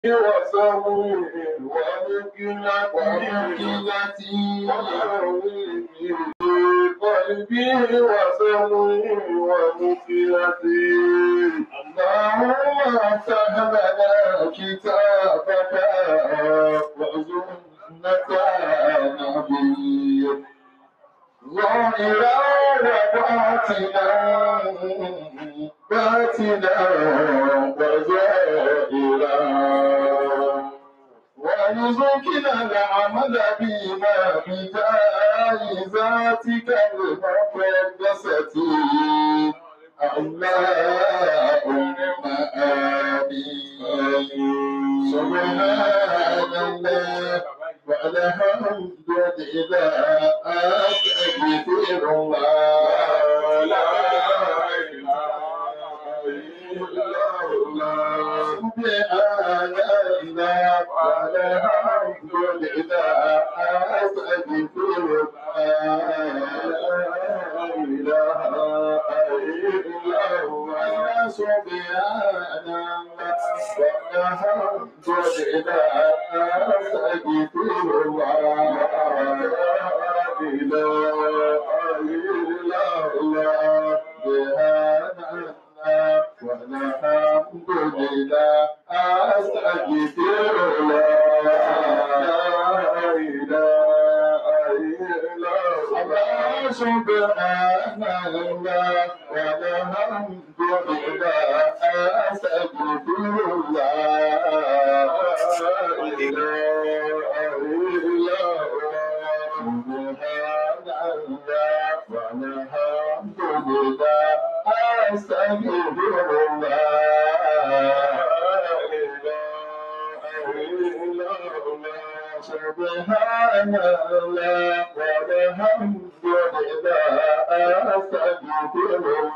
وسوي ومكنة قلبي وسوي ومكنتي اللهم افتح لنا كتابك وسنة نبيك ظاهرا وباطنا باطنا وظاهرا وارزقنا العمل بما بجائزاتك المقدسة اللهم آمين سبحان الله والحمد لله أستغفر الله لا إله إلا الله سبحان الله والحمد لله أستغفر الله لا إله إلا الله سبحان الله والحمد لله أستغفر الله لا إله إلا الله سبحان الله والحمد لله أستغفر الله لا إله إلا الله سبحان الله والحمد لله أستغفر الله لا إله إلا الله سبحان الله والحمد لله أستغفر الله سبحان الله والحمد لله أستغفر الله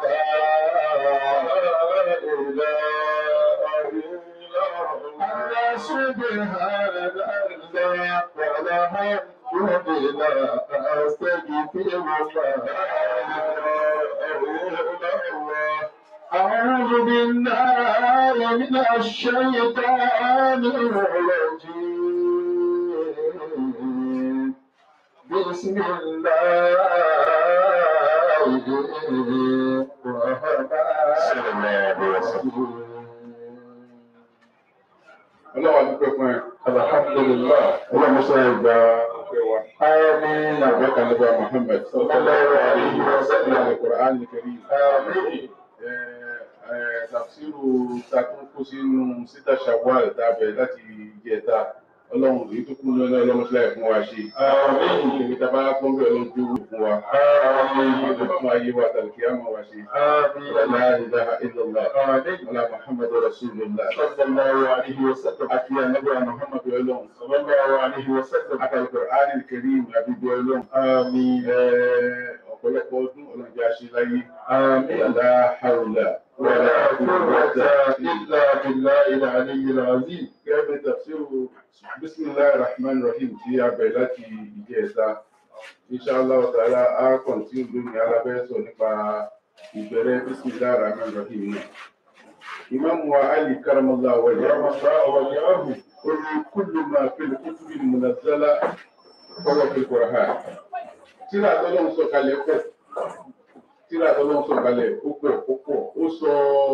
لا إله إلا الله سبحان الله والحمد لله أستغفر الله أعوذ بالله من الشيطان الرجيم بسم الله الرحمن الرحيم ọlọ́wà dúpẹ́ fún ẹ. alhamdulillah ọlọ́mọ sọ ìgbà ọpẹ́ wa. آمين àbẹ́ka nígbà Muhammad. sallallahu alayhi wa sallam. Al-Qur'an al-Karim. آمين Ẹ, ẹ, Tafsiru ta tún kó sínú síta Shawwal tàbẹ̀ láti jẹta. Ọlọ́run èyí tó kú lọ́nà ọlọ́mọṣẹ́lá fún wa ṣe. آمين Ìgbè tá a bá pọ́n bẹ́ẹ̀ ló ń dúró fún wa. آمين Fún ayé wa tàbí àmọ́ wa ṣe. آمين La ilaha illallah. آمين Ọlá Muhammad Rasulullah. صلى الله عليه وسلم Àti ànábì Muhammad Ọlọ́run. صلى الله عليه وسلم Àti Al-Qur'an al-Karim àbíbí Ọlọ́run. آمين Ẹ, ọ̀pọ̀lọpọ̀ ọdún ọlọ́jà ṣe láyé. آمين La hawla ولا قوة إلا بالله العلي العظيم Gẹ́gẹ́ bí tafsiru Bismillahir Rahmanir Rahim tí a bẹ̀rẹ̀ láti ìjẹta. Inshallah ta'ala a kọ̀ntínú lónìí alábẹ́sọ̀ nípa ìbẹ̀rẹ̀ Bismillahir Rahmanir Rahim náà. Imam wa Ali Karamallah wa رحم الله وجهه قل كل ما في الكتب المنزلة فهو في القرآن. Tíra tọ́lọ́run sọ kalẹ̀ pọ̀. Tíra tọ́lọ́run sọ kalẹ̀ ó pọ̀ ó pọ̀. Ó sọ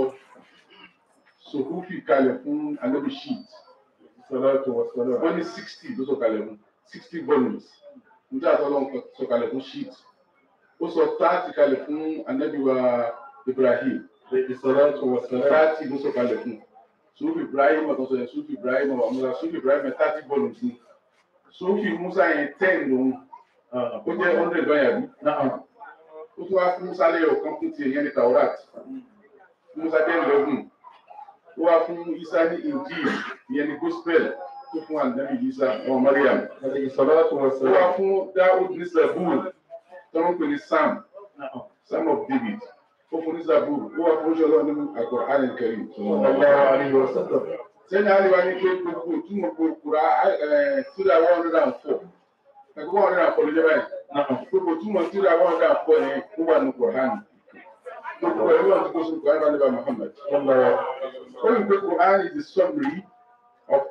Sòhúfì kalẹ̀ fún Anabi Sheet. الصلاة والسلام Wọ́n ní sixty ló sọ kalẹ̀ fún sixty volumes. Tíra tọ́lọ́run sọ kalẹ̀ fún Sheet. Ó sọ thirty kalẹ̀ fún Anabi wa Ibrahim. الصلاة والسلام Thirty ló sọ kalẹ̀ fún. Sùúfì Ibrahim ọ̀tọ̀tọ̀ yẹn Sùúfì Ibrahim ọ̀wà Musa Sùúfì Ibrahim yẹn thirty volumes ni. Sùúfì Musa yẹn ten lòun. آه. Ó jẹ́ hundred báyà bí. نعم Ó tún wá fún Musa lẹ́yọ̀ kan fún tiẹ̀ yẹn ní Taurat. Musa jẹ́ ìlọ́gùn. Ó wá fún Isa ní Injil ìyẹn ní Gospel tó fún Ànábì Isa ọmọ Mariam. عليه الصلاة Ó wá والسلام fún Daoud ní Zabur tó ń pè ní Sam نعم Sam of David. Ó fún ní Zabur. Ó wá fún Oṣù nínú Al-Qur'an al-Karim. صلى الله عليه وسلم sẹ́ni àríwá ní pé gbogbo ìtumọ̀ gbogbo kura tíra one hundred and four ẹgbẹ́ one hundred and four ló jẹ́ báyìí نعم gbogbo ìtumọ̀ tíra one hundred and four yẹn ó wà ní Kùránì gbogbo ẹ̀rọ náà ti kó sínú Kùránì bá níbà Muhammad صلى الله ó ní pé Kùránì is the summary of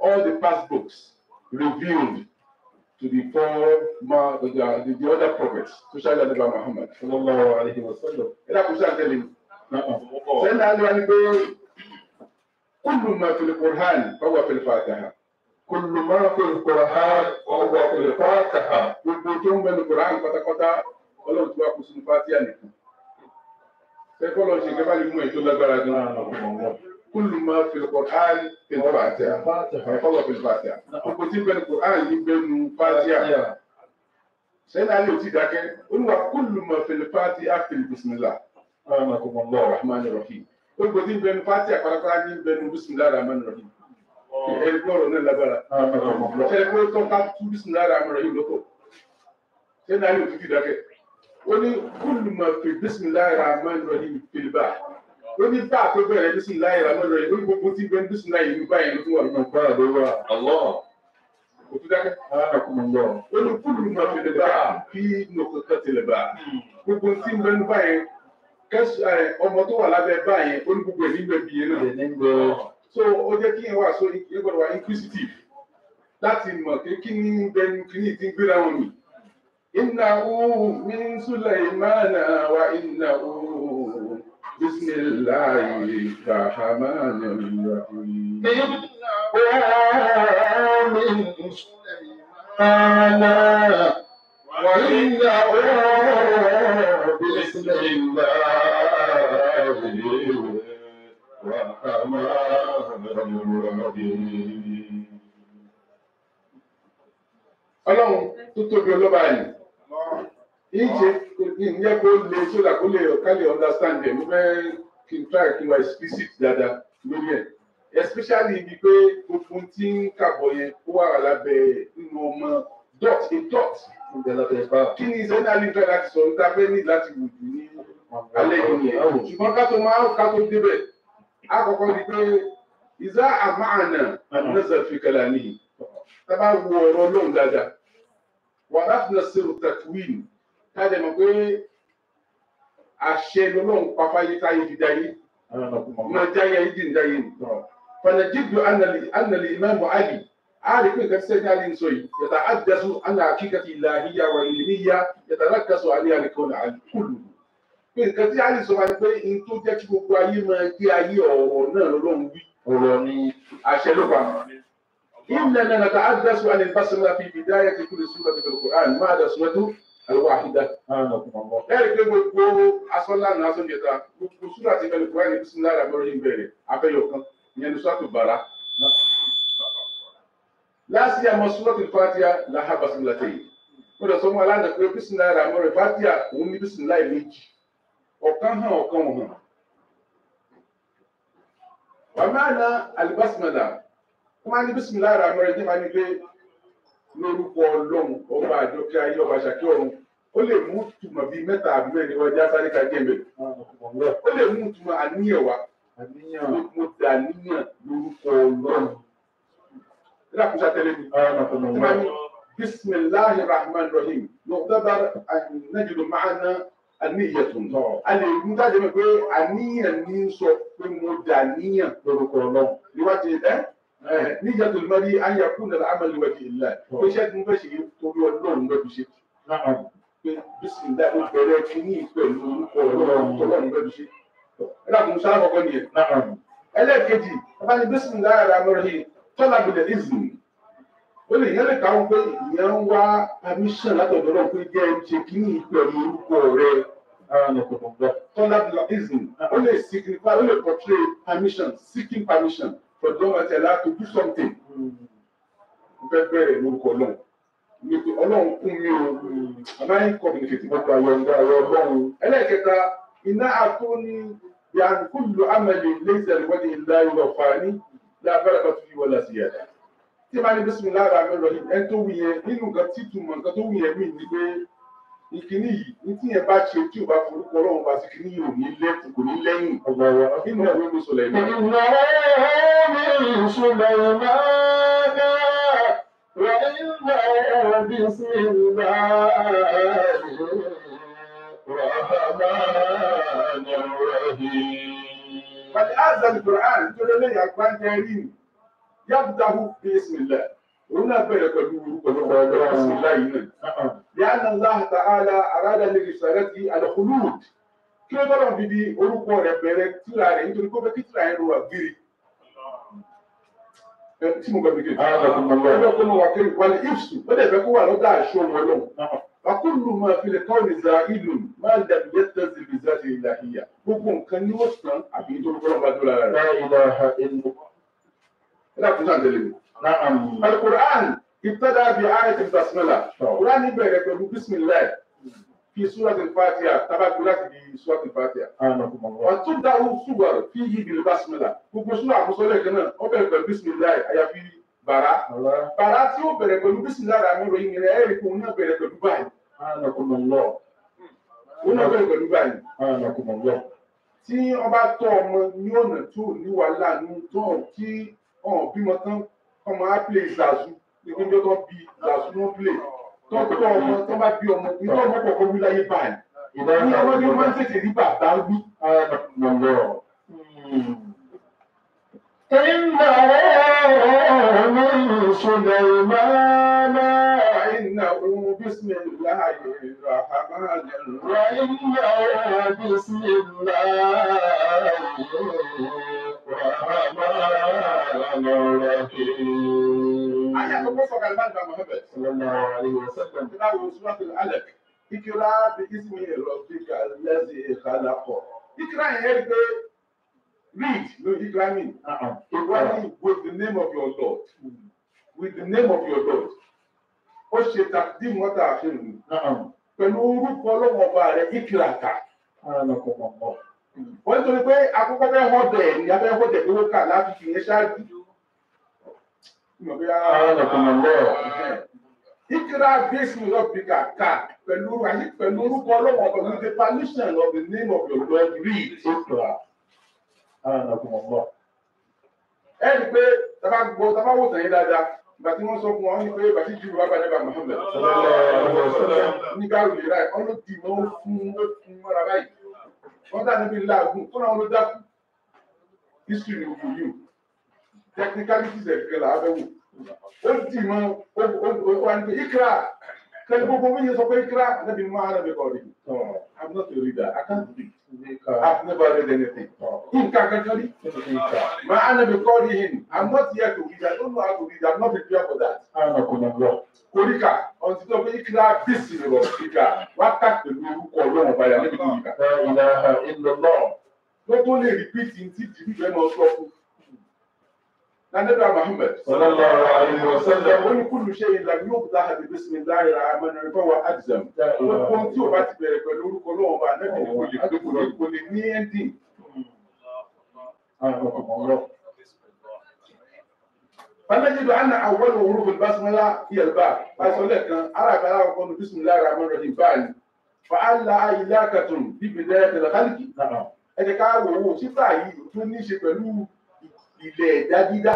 all the past books revealed to the four ma the, the, the other prophets, especially Nabi Muhammad. sallallahu alayhi wa sallam. Ẹ dákun sí àtẹ̀lé mi. Na'am. Sẹ́ni àlùwà ni pé kúlù máa fi Qur'an fọwọ́ fi Fatiha. Kullu ma fi al-Qur'an wa huwa fi al-Fatiha. Gbogbo tó ń bẹnu Qur'an pátápátá ọlọ́run tí wàá kó sínú Fatiha nìkan. Sẹ́kọ́ lọ ṣe kẹfà ní mú ètò lágbára gan. Kúlù máa fi Qur'an fi Fatiha. Fatiha. Fọwọ́ fi Fatiha. Gbogbo tí ń bẹnu Qur'an ní bẹnu Fatiha. Sẹ́ni àlè ò tí dákẹ́. Olúwa kúlù máa fi Fatiha fi Bismillah. Anakumullah. Rahman Rahim. Gbogbo tí ń bẹnu Fatiha pátápátá ní bẹnu Bismillah Rahman Rahim. Ẹni gbọ́dọ̀ náà lágbára. Anakumullah. Ṣé pé tó ká tú Bismillah Rahman Rahim lọ́tọ̀? Sẹ́ni àlè ò tí dákẹ́. Ó ní kúlù máa fi Bismillah Rahman Rahim fìlìbà. Ó ní bá a tó bẹ̀rẹ̀ Bismillah Rahman Rahim. Ó ní gbogbo tí ń bẹnu Bismillah yìí ní báyìí ló tún wà nínú. Bá a lè wá. Allah. Kò tún dákẹ́. Anakumullah. Ó ní kúlù máa fi lè bá a bí nùkọ̀kọ̀ tẹ̀lé bá a. gbogbo tí ń bẹnu báyẹn kẹsì ẹ ọmọ tó wà lábẹ́ báyẹn ó ní gbogbo ẹ nígbẹ bíi náà Ẹni ń gbọ́. so ó jẹ́ kí yẹn wà so yẹn gbọ́dọ̀ wà inquisitive láti mọ̀ pé kí ní bẹnu kí ní ti ń gbéra wọn mi. innahu min sulaymana wa innahu bismillahi rahmanir rahim. من سليمان وإنه بسم الله الرحمن الرحيم ọlọ́run tó tóbi ọlọ́ba yìí ìjẹ ìyẹn kó lè sódà kó lè ká lè understand ẹ̀ mo fẹ́ kí n try kí n wá explicit dáadáa lórí ẹ̀ especially ibi pé gbogbo tí ń kàbọ̀ yẹn ó wà lábẹ́ nínú ọmọ dot a dot kí ni ìṣẹ́ náà lè fẹ́ láti sọ níta fẹ́ ní láti wù jù ní alẹ́ yìí yẹn ṣùgbọ́n ká tó máa ká tó débẹ̀ àkọ́kọ́ ni pé ìzá àmàna nẹ́sẹ̀ fi kẹlẹ́ níyì tábà wo ọ̀rọ̀ ọlọ́run dáadáa wà láti lọ sí takwin káàdé mọ̀ pé àṣẹ lọ́lọ́run pàfáyé táyé fi dáyé máa jáyé ayé dì ń dáyé nì. fanajidu annali imamu ali ali pé nǹkan sẹ́yìn ali ń sọ yìí yàtà àdásù anna akíkàtì ìlàhíyà wà ìlmíyà yàtà lákàsọ alẹ́ àlẹ́kọ̀ọ́ àlùkùlù. pé nǹkan tí ali sọ wá ni pé n tó jẹ́ kí gbogbo ayé máa gbé ayé ọ̀rọ̀ náà lọ́lọ́run wí ọ̀rọ̀ ni àṣẹ ló pa. إننا نتحدث عن البسملة في بداية كل سورة في القرآن ما عدا سورة الواحدة. Anakumullah. Ẹ̀rí pé gbogbo asọ́lá ní asọ́jẹta gbogbo súrà ti bẹ̀rẹ̀ kúrẹ́ ní bísíńlá rẹ̀ lórí ìbẹ̀rẹ̀ abẹ́yọ̀ kan ìyẹn ní sọ́tò bàrà. Láti àmọ́ súrọ̀tì Fátíà láhà bàsíńlá tẹ̀yìn. Mo lọ sọ fún aláǹdà pé bísíńlá rẹ̀ àmọ́ rẹ̀ Fátíà òun ní bísíńlá méjì. Ọ̀kan hàn ọ̀kan ò hàn. Wàmánà àlùbásímọ̀lá wọ́n máa ní bísímìlá ra mẹ́rin ní máa ní pé lórúkọ ọlọ́run ọba àjọkẹ́ ayé ọba ṣàkí ọ̀run ó lè mú tùmọ̀ bíi mẹ́ta àbí mẹ́rin ọjà sáré ká jẹ́ mẹ́rin Anakumullah. ó lè mú tùmọ̀ àníyàn wá Àníyàn. mo dà níyàn lórúkọ ọlọ́run nígbà kó sátẹ́lẹ̀ mi tí máa ní Anakumullah. bísímìláhi rahman rahim lọ́dọ́dọ́ ànájúdò máa ná àníyàn tó ń tọ́ a lè mú jáde mi pé àníyàn ní sọ pé mo dà níyàn Lórúkọ Ọlọ́run. níwájú ẹ níjà tó lè rí ayé àkúnlẹ̀ àmàlì wájú ìlà pé iṣẹ́ tí mo fẹ́ ṣe yìí torí ọlọ́run lọ́dún ṣe Na'am. pé bísíǹdà ó bẹ̀rẹ̀ kínní pẹ̀lú orúkọ ọlọ́run tọ́lọ́run lọ́dún ṣe. ẹ dàkún sáà kọ́kọ́ nìyẹn. Na'am. ẹlẹ́ẹ̀kejì ọba ní bísíǹdà ara mọ́rẹ́ tọ́lá bìlẹ̀ ìzìn ó lè yẹn lè káwọn pé ìyẹn ń wá permission látọ̀dọ̀ náà pé jẹ́ ẹ ṣe kínní pẹ̀lú orúkọ rẹ Anakumullah. tọ́lá bìlẹ̀ ìzìn ó lè signify ó lè portray permission seeking permission for the government allowed to do something mo fẹ́ bẹ̀rẹ̀ lórúkọ náà ní pé ọlọ́run kún mi o àmọ́ ẹ̀ communicate Mo gba yọ̀ǹda ọ̀rọ̀ Ọlọ́run. ẹlẹ́ẹ̀kẹta iná àtúní yàn kúlù amẹ́lẹ̀ lẹ́sẹ̀ ìwọ́de ìlà ìlọ̀fà ní lábẹ́rẹ́ bá tún fi wọlé sí yàrá tí a bá ní bísí lára àmì rẹ̀ ẹni tó wù yẹn nínú nǹkan tí túmọ̀ nǹkan tó wù yẹn mí ni pé ìkíní yìí ní tí yẹn bá ṣe tí ò bá forúkọ ọlọ́run bá sí kíní yìí ò ní lẹ́kùn kò ní lẹ́yìn Ọgbà wa. nínú ẹ̀rọ mi sọ̀rọ̀ ẹ̀mí. إنه من سليمان وإنه بسم الله الرحمن الرحيم Bàtí àzà ní Quran tó lé lẹ́yìn àgbáńjẹ rí ni. yabdahu bí ismillah òun náà bẹ̀rẹ̀ pẹ̀lú pẹ̀lú pẹ̀lú ismillah yìí náà. نعم لأن الله تعالى أراد لرسالته الخلود kí ló tọ́lọ̀ fi di orúkọ rẹ̀ bẹ̀rẹ̀ tíra rẹ̀ nítorí kó fẹ́ kí tíra yẹn lọ wà gírí. Ẹ, tí mo gbàgbé kejì. أعانكم Ẹ الله bẹ́ẹ̀ kó mo wà kiri wàlẹ̀ ìfṣù ó dẹ̀ fẹ́ kó wà lọ́dọ̀ àṣọ wọn lọ. نعم Akúlù máa fi lè kọ́ni za ìlú máa ń dàbí yẹ́ tẹ́sí bí záti ìlàhíyà. Gbogbo nǹkan ni ó sàn àbí nítorí kọ́ lọ́ba tó lára rẹ̀. لا إله إلا الله Ẹ dàkún sáà tẹ̀lé mi. نعم Al-Qur'an ibtada bi ayati basmala. Qur'an bẹ̀rẹ̀ pẹ̀lú bismillah fi súrati al-Fatiha tábàgbé láti di súrati al-Fatiha. أعانكم الله وتبدأ الصور فيه بالبسملة gbogbo sura àmúsọlẹ̀ kan náà ó bẹ̀rẹ̀ pẹ̀lú bisimilayi àyàfi bàrà الله bàrà tí ó bẹ̀rẹ̀ pẹ̀lú bisimilayi àmì ìròyìn rẹ̀ ẹ̀rí kò náà bẹ̀rẹ̀ pẹ̀lú báyìí أعانكم الله ó náà bẹ̀rẹ̀ pẹ̀lú báyìí أعانكم الله tí wọ́n bá tọ́ ọmọ ní ọ̀nà tó ní wàhálà ní tó kí ọ̀hún bímọ tán ọmọ á play zazu nígbà tó bí zazu ló play tó tọ́ ọmọ tó bá bí ọmọ ìtọ́ ọmọ kọ̀ọ̀kan wí láyé báyìí إذا ní ọmọdé máa ń كان tètè rí bàbá wí أعانكم الله إنه من سليمان إنه بسم الله الرحمن الرحيم وإنه بسم الله الرحمن الرحيم Aya àkọ́kọ́ sọ̀rọ̀ àlùbáàdà Mohammed. صلى الله عليه وسلم Ìlà wo Suratul Alaq. Ìkìlá bí Ismi Rabbika allazi khalaq. Ìkìlá yẹn rí pé read no ìkìlá mi. نعم Ìwádìí with the name of your Lord. With the name of your Lord. Ó ṣe tàbí mọ́tà àfihàn نعم pẹ̀lú orúkọ ọlọ́wọ́ ọba rẹ̀ ìkìlá kà. أعانكم الله Wọ́n ń torí pé akọ́kọ́ fẹ́ họ́dẹ̀ ni a fẹ́ họ́dẹ̀ pé ó kà láti fi yẹn ṣáájú. Ìmọ̀ bí a. أعانكم الله Ikra Bísí Rọ́bìkà kà pẹ̀lú ayé pẹ̀lú orúkọ ọlọ́wọ́ ọ̀bẹ with the permission of the name of your Lord read. اقرأ أعانكم الله Ẹ rí i pé tábà gbọ́ tábà wò tàn yín dáadáa ìgbà tí wọ́n sọ fún wọn ní pé bàtí jù wá bàjẹ́ bá Muhammed. Ní gáàrú lè ra ẹ̀ ọ́n ló dì mọ́ ó fún ó fún mọ́ra báyìí. Wọ́n dà níbi láàgùn tó náà ló dákú. History ni kò yìí. Technicalities ẹ̀ kẹlẹ̀ abẹ́ wò. Ó dì mọ́ ó ó wá ní pé Ikra. Kẹ́lẹ́ gbogbo mi yẹn sọ pé Ikra. Ẹ̀nàbí máa rẹ̀ mi kọ́ rí. I'm not a reader. I can't read. I've never read anything. Nǹkan kankan rí. My enemy called him. I'm not here to read. I don't know how to read. I'm not prepared for that. أعانكم الله Koríkà, ọ̀n ti sọ pé kíra bísí rọ̀ kíkà, wá kà pẹ̀lú orúkọ ọlọ́run báyà níbi tó yíká. لا إله إلا الله Ló tó lè rìpíìtì tí jìbì fẹ́ máa sọ fún. Nandébà Mohammed. صلى الله عليه وسلم Ó ní kúlù ṣe ìlà yóò bá àbí bísí mi láì ra àmọ́nà ìfọ̀ wa Adzam. لا Gbogbo ohun إله tí o bá ti bẹ̀rẹ̀ pẹ̀lú orúkọ ọlọ́run bá nẹ́bí ni kò lè pé kò lè kò lè ní ẹ́ndìn. أعانكم الله فنجد أن أول حروف البسملة هي الباء فصلى كان أرى بلا يقول بسم الله الرحمن الرحيم فعل فعل علاقة ببداية الخلق نعم ẹ jẹ́ ká wò ó sífà yìí tó ní í ṣe pẹ̀lú ilẹ̀ ẹ̀dá dídá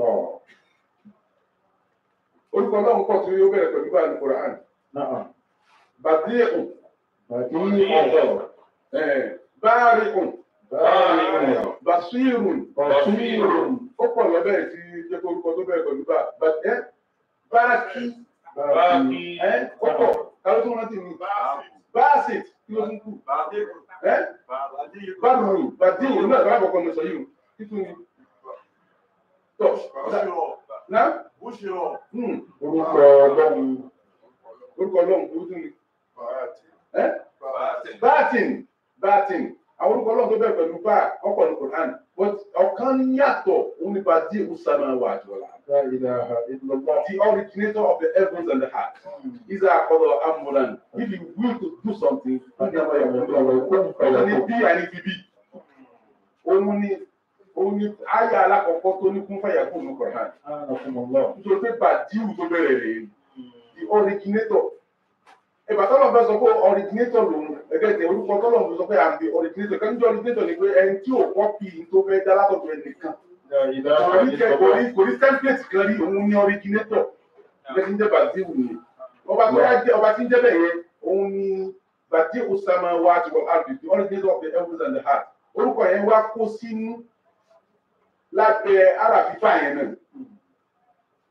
orúkọ náà ń pọ̀ tí ó bẹ̀rẹ̀ pẹ̀lú báyìí Quran نعم bàdíẹ̀kùn بديع báàríkùn بارئ basírùn بصير ó pọ̀ lọ́bẹ̀ tí jẹ́ pé orúkọ tó bẹ̀rẹ̀ pẹ̀lú bá bàdẹ́ báàkì باقي ẹ́ ó pọ̀ káwọn tó rántí mi báàsìt kí ló tún kù ẹ́ báàrù bàdíẹ̀kùn nígbà tó bá bọ̀ kọ́ mi sọ yìí o títún ni tọ́ náà hmm, orúkọ ọlọ́run orúkọ ọlọ́run tó tún ni ẹ́ báàtìn báàtìn àwọn orúkọ ọlọ́run tó bẹ̀rẹ̀ pẹ̀lú bá ọkọ̀ ní Quran but ọ̀kan yàtọ̀ òun ni bàdíẹ̀ usama wà jọ̀la. لا إله إلا الله the originator of the heavens and the heart. Isa akọlọ amuran. If you will to do something, ó ní àwọn ẹ̀kọ́ lọ́wọ́. Ó ní bí àní bíbí. Òun ni òun ni àyà alákọ̀ọ́kọ́ tó ní kún fàyà fún òun Quran. أعانكم الله Nítorí pé Bàdíù tó bẹ̀rẹ̀ rèé. The originator. Ìgbà tọ́lọ̀ bá sọ pé originator lòun ẹgbẹ́ tẹ orúkọ tọ́lọ̀ bá sọ pé I'm the originator. Kan ní originator ni pé ẹni tí ò kọ́pì tó fẹ́ dá látọ̀dọ̀ ẹnìkan لا إله kò ní إلا jẹ kò الله ní kò ní template kan rí òun ní originator ilé tí ń jẹ bàtíwù ni ọba tó wá jẹ ọba tí ń jẹ bẹ́ẹ̀ yẹn òun ní bàtíwù sama wá ti wọ àbí the originator of the heavens and the heart orúkọ yẹn wá kó sínú lábẹ́ ara fífà yẹn náà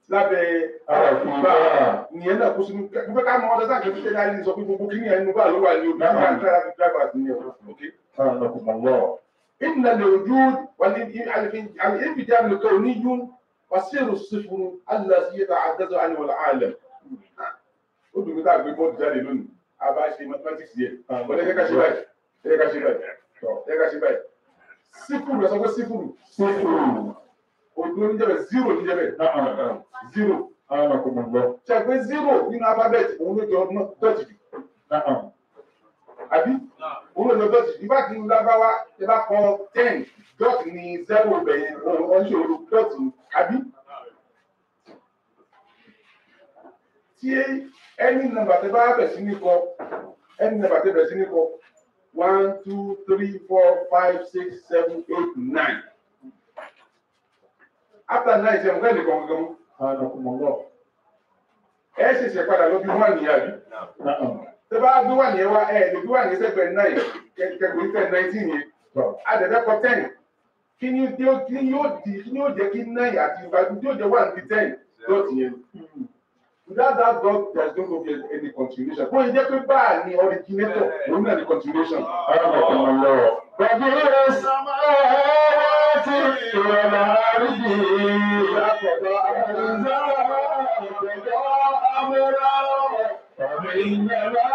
lábẹ́ Àràfin bá bá. ìyẹn náà kó sínú mo fẹ́ ká mọ ọdọ sáà kẹ́kẹ́ tẹ́lẹ̀ ayé sọ pé gbogbo kí ni ẹnu bá ló wà ní ojú Náà. ká kára fi dábàá sí ní ọ̀rọ̀ okay. أعانكم الله إن الوجود والانفجار الكوني وسير الصفر الذي يتعدد عنه العالم. ó dùn mí tá a gbé bọ́ọ̀dù jáde lónìí a bá ṣe mathematics yẹ wọ́n lè ká ṣe báyìí lè ká ṣe báyìí lè ká ṣe báyìí sífùrù ẹ sọ pé sífùrù صفر òdùn oníjẹbẹ zero níjẹbẹ نعم zero أعانكم الله ṣe pé zero nínú alphabet òun ló jọ dọ́tì jù نعم àbí òun ló jọ dọ́tì jù nígbà tí lágbáwá ẹ bá kọ ten dot ní zero bẹ̀yẹn òun oníṣòro dot ní àbí. tí ẹni nàmbà tẹ bá bẹ̀ sí ní kọ ẹni nàmbà tẹ bẹ̀ sí ní kọ one two three four five six seven eight nine after nine ṣe nǹkan ẹnìkan gangan mú أعانكم الله ẹ ṣẹ̀ṣẹ̀ padà lọ bí one yẹn àbí نعم tẹ bá gbé one yẹn wá ẹ lè gbé one yẹn sẹ́gbẹ̀ẹ́ nine kẹgbẹ́ ten nineteen yẹn adẹ̀fẹ́ kọ ten kí ni yóò kí ni yóò di kí ni yóò jẹ́ kí nine àti ìgbàgbọ́ tí yóò jẹ́ one di ten dot yẹn without that dot there is no go be any continuation bóyá jẹ́ pé báà ni originator òun náà ni continuation. أعانكم الله بديع السماوات والأرض لقد أنزل أمرا فإنما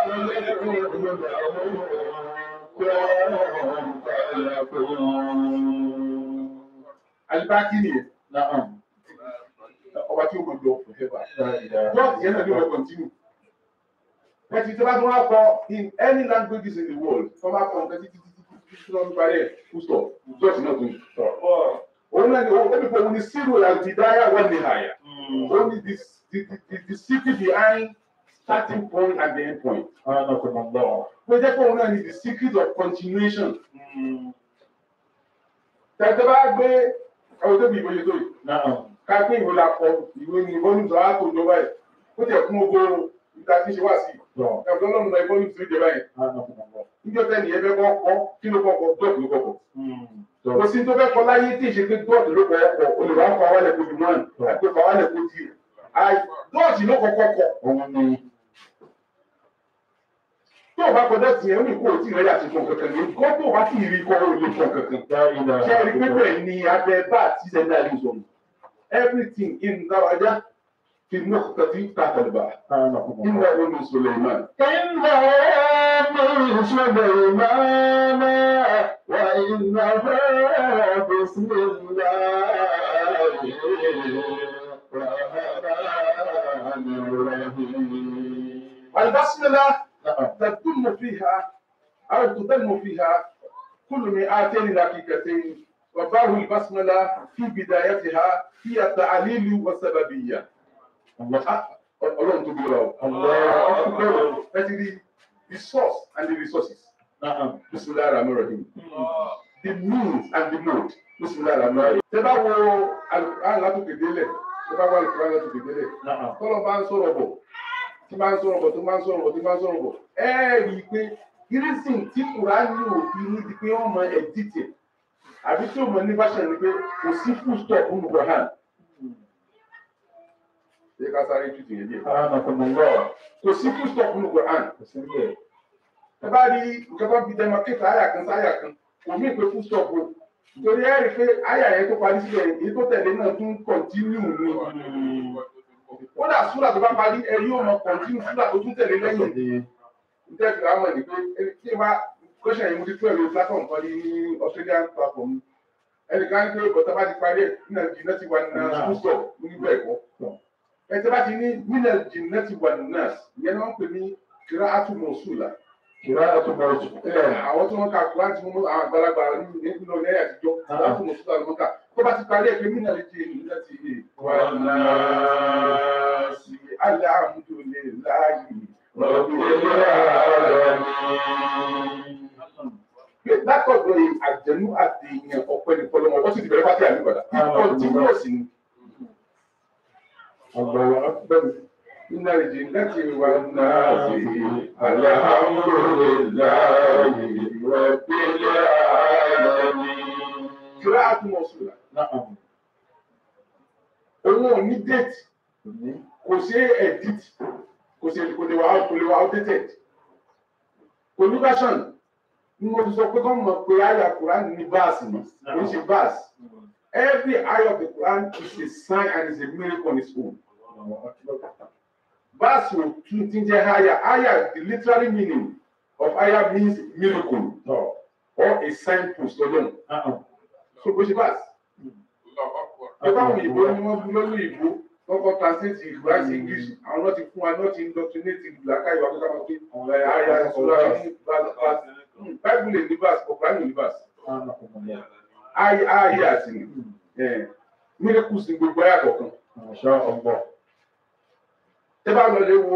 يكون alibaki nìyẹn نعم ọba tí ó mọ jọ forever. لا إله dot yẹn náà ni wọ́n continue. Bẹ́ẹ̀ni tí wọ́n bá tún wá kọ in any languages in the world tí wọ́n bá kọ nǹkan títí títí títí tí wọ́n parí ẹ̀ full stop dot náà tún. Òun náà ni òun ẹbí fún òun ni zero al-bidaya wal nihaya. Only the, the, the, the secret behind starting point and the end point. أعانكم الله Pé jẹ́ pé òun náà ni the secret of continuation. Tẹ̀tẹ̀ bá gbé ẹ̀wọ̀n tó bí ìbòye tó yìí. نعم Ká pé ìwé la kọ ìwé ni volume tó á tó jọba ẹ̀. Ó tẹ̀ kún gbogbo ìta tí ń ṣe wá sí. نعم Ẹ̀wọ̀n tó lọ́nà náà volume tó jọba ẹ̀. أعانكم الله Níjọ́ tẹ́ nìyẹn fẹ́ kọ́ kọ́ kí ló kọ́ kọ́ dọ́ọ̀tù ló kọ́ kọ́. So, Kò sí tó fẹ́ kọ́ láyé tí ìṣe pé dọ́ọ̀tù ló kọ́ ọkọ̀ olùwà kọ́ awálẹ̀ kojú náà àti kọ́ awálẹ̀ kojú. Dọ́ọ̀tù ló kọ́ kọ́ kọ́. òun ni tó o bá kọ dọ́ọ̀tì yẹn ó ní kó o tí ì rẹ́yà sí fún kankan ní kó tó o bá tí ì rí kọ́ o lè fún kankan. لا إله ṣé ẹ rí إلا pípẹ́ الله ní abẹ́ bá àti sẹ́ńdà lè sọ̀rọ̀ everything in dáwájá fi mú kàtí tàkàlùbà أعانكم الله ìnà omi Suleiman. إنه من سليمان وإنه بسم الله الرحمن الرحيم البسملة نعم تتم فيها أو تتم فيها كل مئتين دقيقتين وباب البسملة في بدايتها هي التعليل والسببية. الله Ọlọ́run tó bí wa o. الله أكبر Ẹ ti rí the source and the resources. نعم Bismillah ar-Rahman ar-Rahim. The means and the mode. Bismillah ar-Rahman ar-Rahim. Tẹ bá wo Al-Qur'an látòkè délẹ̀, tẹ bá wo Al-Qur'an látòkè délẹ̀, نعم tọ́lọ̀ bá ń sọ̀rọ̀ bọ̀, tí máa ń sọ̀rọ̀ bọ̀, tó máa ń sọ̀rọ̀ bọ̀, tí máa ń sọ̀rọ̀ bọ̀, ẹ rí i pé gírísìn tí Kùránì òfin ní di pé wọ́n mọ ẹ̀dítì àbí tí ó mọ ní báṣẹ̀ ni pé kò sí full stop nínú Quran. Ṣé ká sáré tùtù yẹn díẹ̀? أعانكم الله Kò sí full stop nínú Quran. بسم الله ẹ bá rí nǹkan tó fi demarcate àyà kan sáyà kan kò mí pé full stop o nítorí ẹ rí i pé àyà yẹn tó parí síbẹ̀ yẹn, èyí tó tẹ̀lé náà tún continue ni ó dà súrà tó bá parí ẹ yóò mọ continue súrà tó tún tẹ̀lé lẹ́yìn nítorí fi àwọn ẹni pé ẹni tí wàá question yìí mo ti tún ẹ̀ lórí platform kan ní Australian platform ẹnìkan ní pé bọ́tà bá ti parí ẹ̀ nínú jìnnà ti wà ní full stop níbẹ̀ ẹ̀kọ́ ẹ tí bá ti ní nínú jìnnà ti wà ní nurse ìyẹn ni wọ́n pè ní kìrá àtúmọ̀sùlà قراءة موجود àwọn tí wọ́n ka kúrán tí wọ́n mú àwọn àgbàlagbà nínú ilé àtijọ́ láti mọ̀ sódà lọ́kà tó bá ti parí ẹ̀ pé mí náà lè jẹ́ èyí láti ilé wa náà sí alẹ́ àmúdò lè láàyè pé látọ̀dọ̀ àjẹnú àti ìyẹn ọ̀pẹ ní fọlọ́mọ wọ́n sì ti bẹ̀rẹ̀ pátí àmì padà kíkọ́ tí wọ́n sì ní الله أكبر iná ìjì láti wà náà sí alẹ́ àmúdò lè láàyè رب العالمين kíra àtúmọ̀ sódà. نعم òun òun ò ní date kò ṣe edit kò ṣe kò lè wà kò lè wà outdated kò ní version ni mo ti sọ pé kọ́ mọ̀ pé àyà Quran ní verse ni kò ń ṣe verse every ayah of the Quran is a sign and is a miracle on its own verse ò tún ti jẹ́ àyà àyà the literary meaning of àyà means miracle or a signpost ọlọ́run so bó ṣe verse ìjọba àwọn òyìnbó ni wọ́n bú lọ́lú ìbò wọ́n kọ́ translate ìgbà sí english àwọn náà ti fún wa náà ti indoctrinate ìgbàká ìwà tó sábà pé ọ̀rẹ́ àyà ìṣúra ní bible lè ní verse ọ̀pọ̀ ní verse ayé ayé àti ní miracles ní gbogbo ayé àkọ́kàn tẹ́ bá lọ lé wo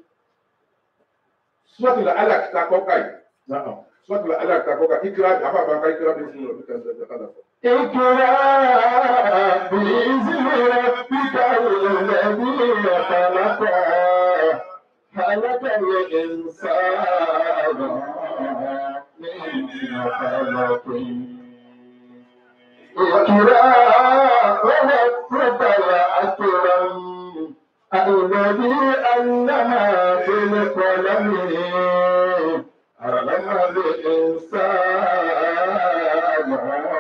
sọ́tìlá alákìtà kọ́kà yìí sọ́tìlá alákìtà kọ́kà ìkírà àbábàkà ìkírà bí fún ọ̀rọ̀ bí kan tẹ̀ kálà fún. اقرأ بإذن ربك الذي خلق خلق الإنسان من خلق اقرأ وربك الأكرم الذي علم بالقلم علم الإنسان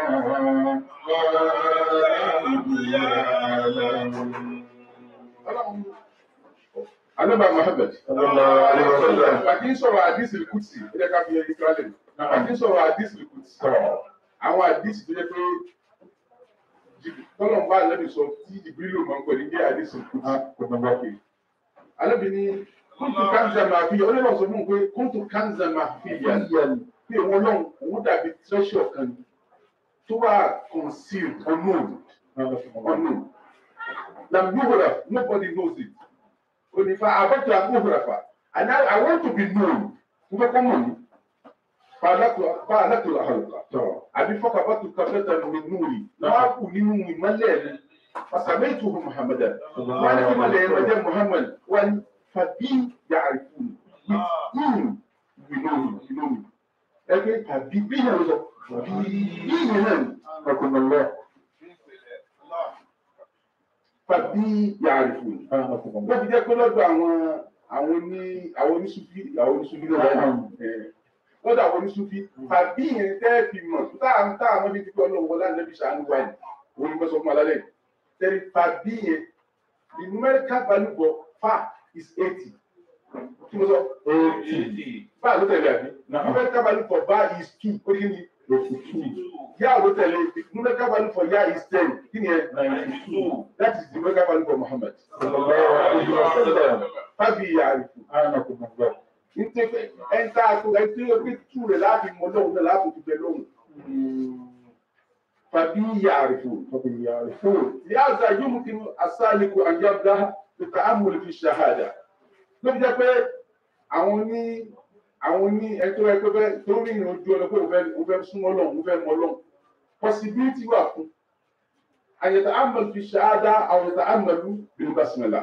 Anábà Muhammad. Àti ń sọ̀rọ̀ àdísì kùtì, ó jẹ́ ká fi ẹyin kílálẹ̀. Àti ń sọ̀rọ̀ àdísì kùtì. Àwọn àdísì tó jẹ́ pé tọ́lọ̀ ń bá àlẹ́bí sọ tí ìbílò máa ń pẹ̀lú jẹ́ àdísì kùtì. Àlẹ́bí ni kóńtù kánzà máa fi ọlẹ́ lọ sọ fún un pé kóńtù kánzà máa fi yà pé òun lọ́hùn òun dàbí treasure kan tó wà concealed unknown unknown. Na Yuhura, nobody knows it. Onifa abatu abuhurafa. And I, I want to be known. Mo fẹ́ kọ́ mọ̀ ní. Fàlàtò àhàlùkà. Àbí fọ́kà bá tu kàfẹ́tà mi núùrì. Wọ́n á kù nínú ìmọ̀lẹ̀ mi. Fàṣàmẹ́tù hù Muhammadan. Wọ́n á ní kí ìmọ̀lẹ̀ yẹn lọ́jọ́ Muhammad. Wọ́n ní fàbí yàrá fún mi. With him we know him, we know him. Ẹgbẹ́ tàbí bí yẹn lọ. Bí yẹn náà ni. Ọkùnrin lọ. Fàbí yàrá fún mi wọ́n fi jẹ́ pé lọ́dọ̀ àwọn àwọn oní àwọn oníṣúfì àwọn oníṣúfì lọ́wọ́ lọ́dọ̀ àwọn oníṣúfì tàbí yẹn tẹ́ fi mọ̀ tá à ń tá àwọn ibi tí ọlọ́run wọlé àná bí sàánú wáyé òun ni wọ́n sọ fún alálẹ̀ tẹ́lẹ̀ tàbí yẹn the numerical value for fa is eighty kí mo sọ eighty fa ló tẹ̀lé àbí numerical value for ba is two ó kí ni yá ló tẹ̀lé numerical value for ya is ten kí ni ẹ ninety two that is the numerical value for Muhammad fábí àrífù nítorí ẹ̀ńtà àtò ẹ̀ńtà ẹ̀ńtà tù rẹ̀ láti mọ lóhùn náà láti fi bẹ lóhùn fábí àrífù yáàzà yóò mú kí asálìkù àyàbdá nípa amúlì fi ṣàhádà ló fi jẹ́ pé àwọn ní àwọn ní ẹ̀tọ́ ẹ̀tọ́ fẹ́ tó ní ìrìn ojú ọ̀nà pé òun fẹ́ súnmọ́ lọ́hùn òun fẹ́ mọ lọ́hùn possibility wà fún àyẹ̀tà amúlì fi ṣàhádà àwọn àyẹ̀tà amúlì bí basmala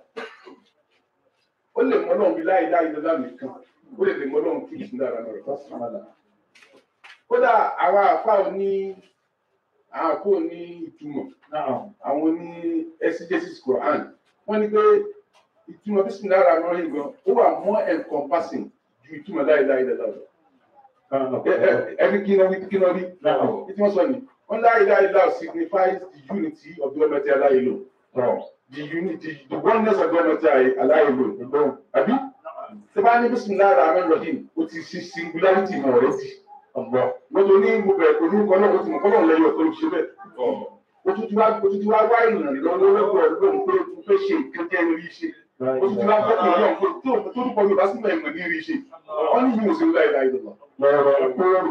ó lè mọ lọ́hùn bí láì láì lọ́la nìkan ó lè lè mọ lọ́hùn kí ìsìn dára náà basmala kódà àwọn àfa òní àwọn àfa òní ìtumọ̀ àwọn ní exegesis Quran wọ́n ní pé ìtumọ̀ bismillah rahman rahim gan ó wà more encompassing ju ìtumọ̀ láìláì lọ́la lọ. ẹni kí náà kí náà rí ìtumọ̀ sọ ni wọ́n láìláì lọ́la signifies the unity of the Almighty aláìlò the unity the oneness of the Almighty aláìlò àbí tí bá ní bismillah rahman rahim ó ti ṣe singularity mọ̀ rẹ̀ sí wọ́n tó ní mo bẹ̀rẹ̀ pẹ̀lú kọ́lọ́ ó ti mọ̀ kọ́lọ́ lẹ́yọ̀ tó ń ṣe bẹ́ẹ̀ òtútù wa òtútù wa wá ìrìnàlọ́wọ́ lọ́wọ́ lóhùn pé o fẹ́ ṣe nǹkan jẹ́ rí ṣe òtútù wa fẹ́ kí ọlọ́run pé tó tó dúpọ̀ yorùbá sí mẹ́rin ní rí ṣe wọ́n ní yìí ò sí láì láì lọ́wọ́ lọ́rọ̀ kóòrò.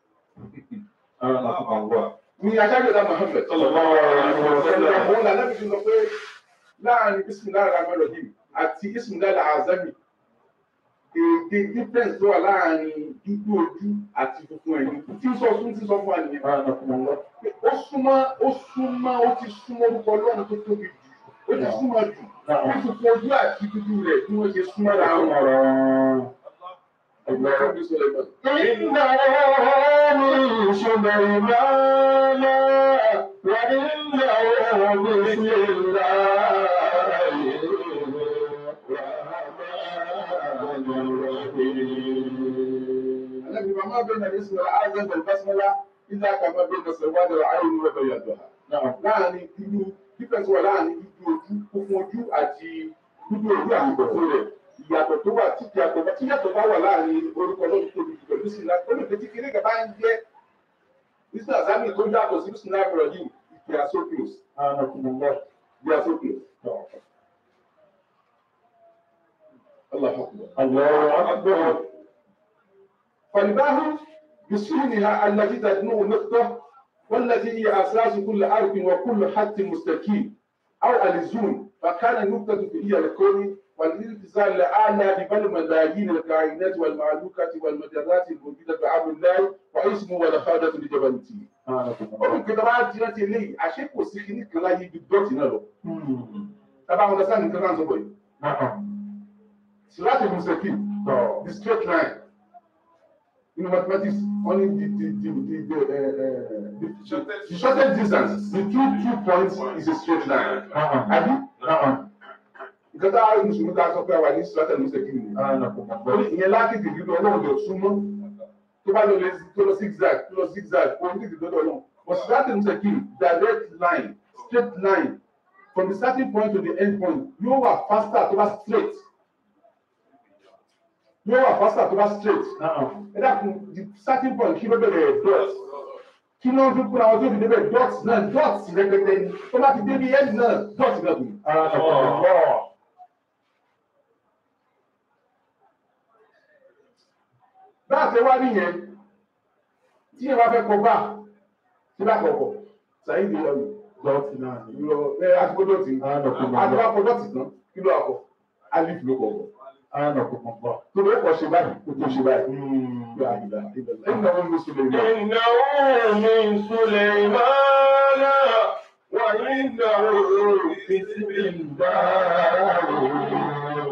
ní aṣáájú ọ̀dà Muhammad òun là lẹ́bi fi sọ pé láàrin bismillah rahman rahim àti bismillah azami èdè difference tó wà láàrin dúdú ojú àti funfun ẹ̀yìn tí ń sọ fún tí ń sọ fún wa nìyẹn ó súnmọ́ ó súnmọ́ ó ti súnmọ́ orúkọ ọlọ́run tó tóbi jù ó ti súnmọ́ jù ó ti fún ojú àti dúdú rẹ̀ bí wọ́n ṣe súnmọ́ ra wọn. إنه من سليمان وإنه بسم الله الرحمن الرحيم النبي وما بين الاسم الأعظم والبسملة إلا كما بين سواد العين وبيضها. نعم láàrin dúdú dífẹ̀sì wà láàrin dúdú ojú funfun ojú àti dúdú ojú àti funfun rẹ̀ ìyàtọ̀ tó wà tí ìyàtọ̀ bá tí ìyàtọ̀ bá wà láàrin orúkọ lọ́dún tóbi jù pẹ̀lú sí náà olùkọ́ tí kéré kan bá ń jẹ́ bísí àzámì tó yàtọ̀ sí bísí náà bọ̀rọ̀ yìí they are so close سبحانكم الله they are so close. الله أكبر الله أكبر فالباء بسكونها التي تدنو نقطة والتي هي أساس كل حرف وكل خط مستقيم أو ألزوم فكان النقطة هي الكون والالتزام الأعلى ببل ملايين الكائنات والمعلوكات والمجرات الموجودة بعمر الله واسمه والخادة لجبلته. سبحانكم الله Ọ̀run kẹta bá ti rántí eléyìí, àṣé kò sí kíní kan láyé ibi dọ́ọ̀tì náà lọ. Tábà wọn lọ sáà nìkan náà sọ̀rọ̀ yìí. نعم Sìláàtì Mùsùlùmí, the straight line. In mathematics, only the the the the the, uh, uh, the, Shortest- the shortest distance between two points is a straight line. نعم Àbí? نعم Nǹkan tá a rí Mùsùlùmí tá a sọ pé àwa ní Sìláàtì Mùsùlùmí ni. سبحانكم Lórí الله ìyẹn lákìtì nínú ọlọ́run lè súnmọ́. Tó bá lọ lè tó lọ zigzag tó lọ zigzag kó ní tètè lọ́dọ̀ náà. But Sìláàtì Mùsùlùmí direct line straight line from the starting point to the end point yóò wà faster tó bá straight. Yóò wà faster tó bá straight. نعم ẹ dákun the starting point kí ló bẹ̀rẹ̀ dot kí ló ń fi kúra wọn tó fi débẹ̀ dot náà dot rẹpẹtẹ ni tó bá ti débi end náà dot náà dùn. سبحانكم الله bá a fẹ́ wá nìyẹn tí ẹ bá fẹ́ kọ bá tí bá kọ kọ sàyìn ìdílé ọ̀yọ́ ضغط نعم ìlọ ẹ àtúkọ dọ̀tí سبحانكم àti الله wá kọ dọ̀tí tán kí ló àkọ alif ló kọ kọ سبحانكم الله tó ló kọ ṣe báyìí kó tó ṣe báyìí. Yóò àyíká ẹ̀ ń náwó ní sùlẹ̀ náà. إنه من سليمان وإنه بسم الله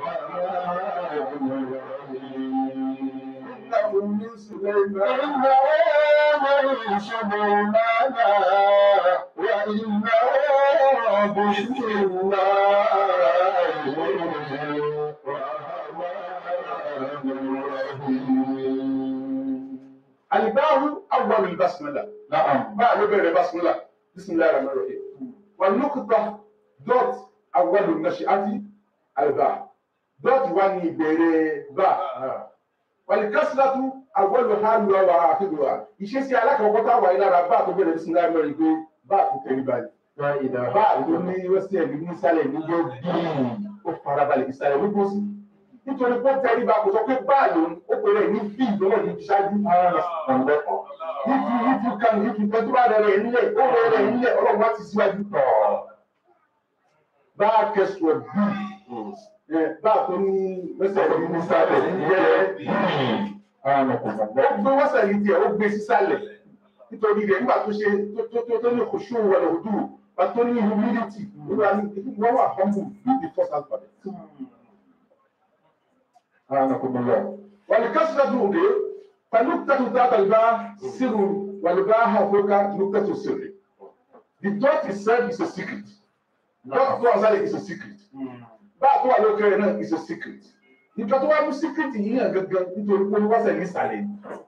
إنه من سليمان إنه من سليمان وإنه بسم الله الرحمن الرحيم الباء أول البسملة نعم باء لو بẹ̀rẹ̀ بسملة بسم الله الرحمن الرحيم والنقطة دوت أول النشأة الباء دوت واني بẹ̀rẹ̀ باء والكسرة أول حالها وآخرها ìṣesí alákọ̀ọ́kọ́ tá a wà ní lára báà tó bẹ̀rẹ̀ بسم الله الرحمن الرحيم pé báà tó tẹ̀lé báyìí لا إله báà tó ní wẹ́sẹ̀ ẹ̀mí nísàlẹ̀ ní jẹ́ bíi ó farabalẹ̀ ìsàlẹ̀ ló gbósì nítorí pé ó tẹ̀lé bá kò sọ pé báà lòun ó pèrè ní bíi lọ́wọ́ ní ṣáájú if you if you can if you tẹ́tí bá rẹ̀ rẹ̀ nílẹ̀ ó rẹ̀ rẹ̀ nílẹ̀ ọlọ́run wá ti síwájú tọ̀ bá a kẹsùn bí bá a tó ní wẹ́sẹ̀ ẹ̀mí nísàlẹ̀ ní jẹ́ bíi ó gbé wọ́sẹ̀ yìí tiẹ̀ ó gbé sísàlẹ̀ nítorí rẹ̀ nígbà tó ṣe tó tó tó tó ní kòṣù wọlé òdù bá tó ní humility nígbà ní wọ́n wà humble with the first alphabet. والكسرة دون فنقطة ذات الباء سر والباء فوق نقطة السر. The dot itself is a secret. Dot tó wà sálẹ̀ is a secret. Báà tó wà lókè rẹ̀ náà is a secret. Nǹkan tó wá mú secret yìí hàn gangan nítorí pé wọ́n sẹ̀ ní ìsàlẹ̀.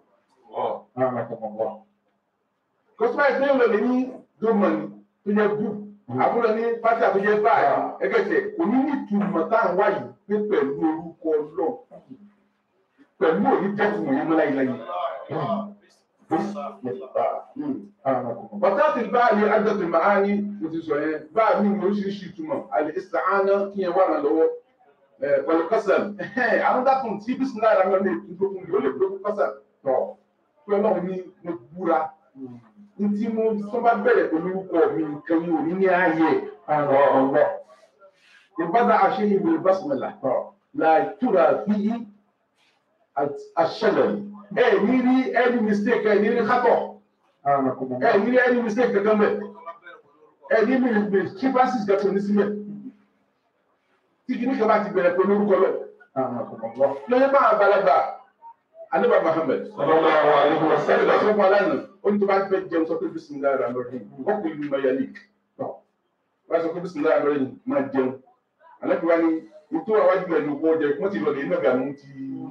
Kọ́sùmá ìpínlẹ̀ òun lè ní dómọ̀nì tó yẹ bú. Àbúrò ní pátí àtúnjẹ báyìí. Ẹgẹ́tẹ̀ kò ní ní ìtumọ̀ tá à ń wáyé pé pẹ̀lú orúkọ náà. Pẹ̀lú òní jẹ́tùmọ̀ yẹn mọ́lá ìlàyé. Bàtàtì báyìí àdàtì màání mo ti sọ yẹn báyìí mi ní oríṣiríṣi ìtumọ̀ àlè ìsàánà kí yẹn wà ràn lọ́wọ́. Pẹ̀lú kọ́sàn, àwọn dákun tí bísí náà rà mọ́ ní ìdókun yóò lè dókun kọ́sàn tọ̀. Pé ọlọ́run ní mo búra ntí mo tó bá bẹ̀rẹ̀ pẹ̀lú orúkọ mi nǹkan mi ò ní ní ààyè ọ̀rọ̀ ìbádà àṣeyìn ìwé basmala làtúrà fi àṣẹlẹ̀ ẹ ní rí any mistake ẹ ní rí kátọ̀ ẹ ní rí any mistake kankan mẹ́ ẹ ní mi mi chipasis kankan ní sílẹ̀ tí kìíní kan bá ti bẹ̀rẹ̀ pẹ̀lú orúkọ lọ lọ́yẹ́ máa balagba aleba Muhammad Sallallahu alaihi wasallam. ẹ̀rọ sọ́kọ̀ alánà ó ní tó bá fẹ́ jẹun sọ pé bisimilayi rahman rahim wọ́n kò lu mayalik wọ́n sọ pé bisimilayi rahman rahim máa jẹun àlẹ́bí wa ni ètò àwájú ẹ̀ ló kọ́ jẹ wọ́n ti lọ lè nàgà mú ti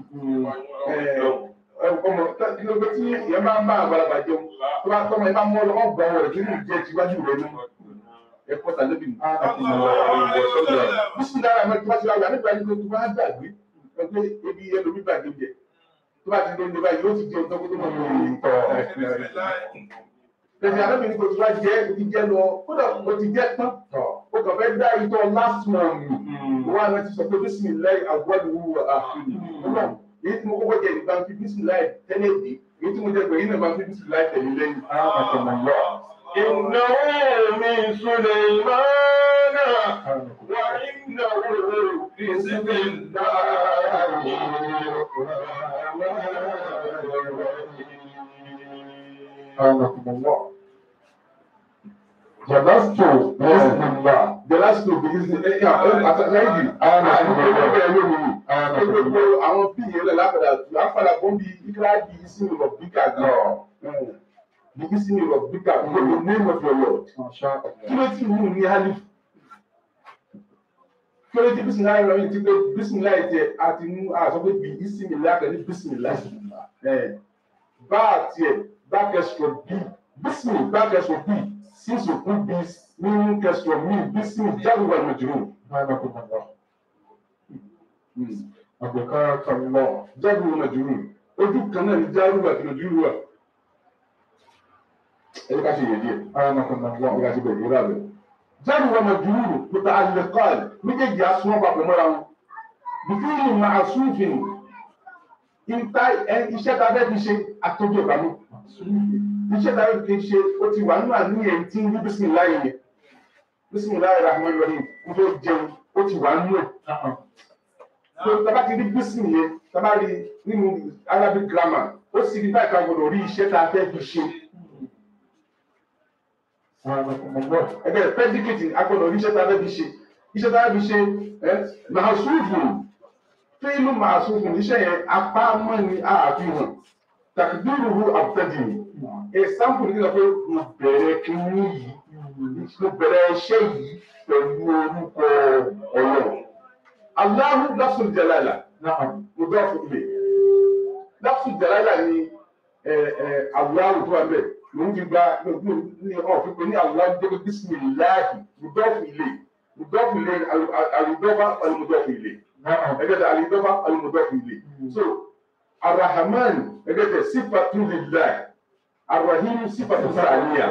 ọmọ kí ló gbé tí ìyẹn máa ń bá àgbàlagbà jẹun tó bá tọ́mọ ẹ bá mú ọlọ́wọ́ gbà wọ̀ nínú ìjẹ́ tiwájú rẹ̀ nù ẹ̀kọ́ tàlẹ́bí mi. bisimilayi rahman rahim tó bá ti wá wà nígbà yìí tó bá gbàgbé ẹgbẹ́ ebi ẹlòmí gbàgbé jẹ tó bá ti dé ní báyìí yóò ti jẹun tó kó tó mọ̀ ní ìtọ́ tẹ̀sí arábìnrin kò tí wá jẹ́ o ti jẹ́ lọ kódà o ti jẹ́ tán o kàn fẹ́ dá ìtọ́ last month wọ́n á rántí sọ pé bisimilayi awọ́dúnwó àfihàn èyí tí mo kọ́kọ́ jẹ ìgbà fi bisimilayi tẹ́lẹ̀ dé èyí tí mo jẹ pé yín náà máa fi bisimilayi tẹ̀lé lẹ́yìn. إنه من سليمان وإنه بسم الله جلست بإذن الله the last two begins ní ẹ ẹ àtàlẹ́yìn àwọn àdúgbò ẹgbẹ́ lónìí gbogbo àwọn bí yẹn lẹ lápadà lápadà bọ́ bí ikra bí isimi rọ bíkà gan bí isimi rọ bíkà gbogbo name of your lord ما شاء kí الله ló ti mú ní alif kí ló ti bisimilayi rọ yìí ti pé bisimilayi tẹ àti mú àṣọ pé bí isimi lákẹ́ ní bisimilayi bá tiẹ̀ bá kẹsìtọ̀ bí bisimi bá kẹsìtọ̀ bí sísò fún bí nínú kẹsìtọ̀ mí bisimi jáde wà lójú. سبحانكم الله أبقاك الله jáde wọn màjúrù ojú kan náà ní járù àti màjúrù wà ẹni ká ṣe yẹ díẹ̀ سبحانكم wọn الله ká ṣe bẹ̀rẹ̀ wúrà rẹ̀ jáde wọn màjúrù pípa alẹ́kọ́ọ̀lì méjèèjì asúnmọ́ papọ̀ mọ́ra wọn bìfíìlì máa súnfìn ìta ẹ iṣẹ́ tá a fẹ́ fi ṣe àtọ́jú ìbámu iṣẹ́ tá a fẹ́ fi ṣe ó ti wà nínú àníyàn tí ń rí bísímìláì yẹn bísímìláì rahman rahim kó tó jẹun ó ti wà nínú ẹ̀ نعم tó taba ti rí bísí yẹn taba rí nínú arabic grammar ó sì rí báyìí ká gbọdọ̀ rí iṣẹ́ tá a fẹ́ fi ṣe سبحانكم الله ẹgbẹ́ predicate a gbọdọ̀ rí iṣẹ́ tá a fẹ́ fi ṣe iṣẹ́ tá a fẹ́ fi ṣe ẹ màásùfù fíìlù màásùfù iṣẹ́ yẹn apá mọ́ ni àfihàn tàkìdúró àbùtẹ́dì ẹ̀sánpù nígbà pé mo bẹ̀rẹ̀ kínní yìí mo bẹ̀rẹ̀ iṣẹ́ yìí pẹ̀lú orúkọ ọlọ́run aláhùn lásùn jẹlẹ́lá نعم mudọ́fù ilé lọ́fù jàlálà ni àwòrán tó wà bẹ́ẹ̀ lòun fi gba ní ọ̀fin pé ní àwòrán jẹ́ bísímìláàhì mudọ́fù ilé mudọ́fù ilé àlùdọ́fà àlùmudọ́fù ilé نعم ẹgbẹ́ tẹ àlùdọ́fà àlùmudọ́fù ilé so arahaman ẹgbẹ́ tẹ sífàtú lillahi arahim sífàtú sàníyà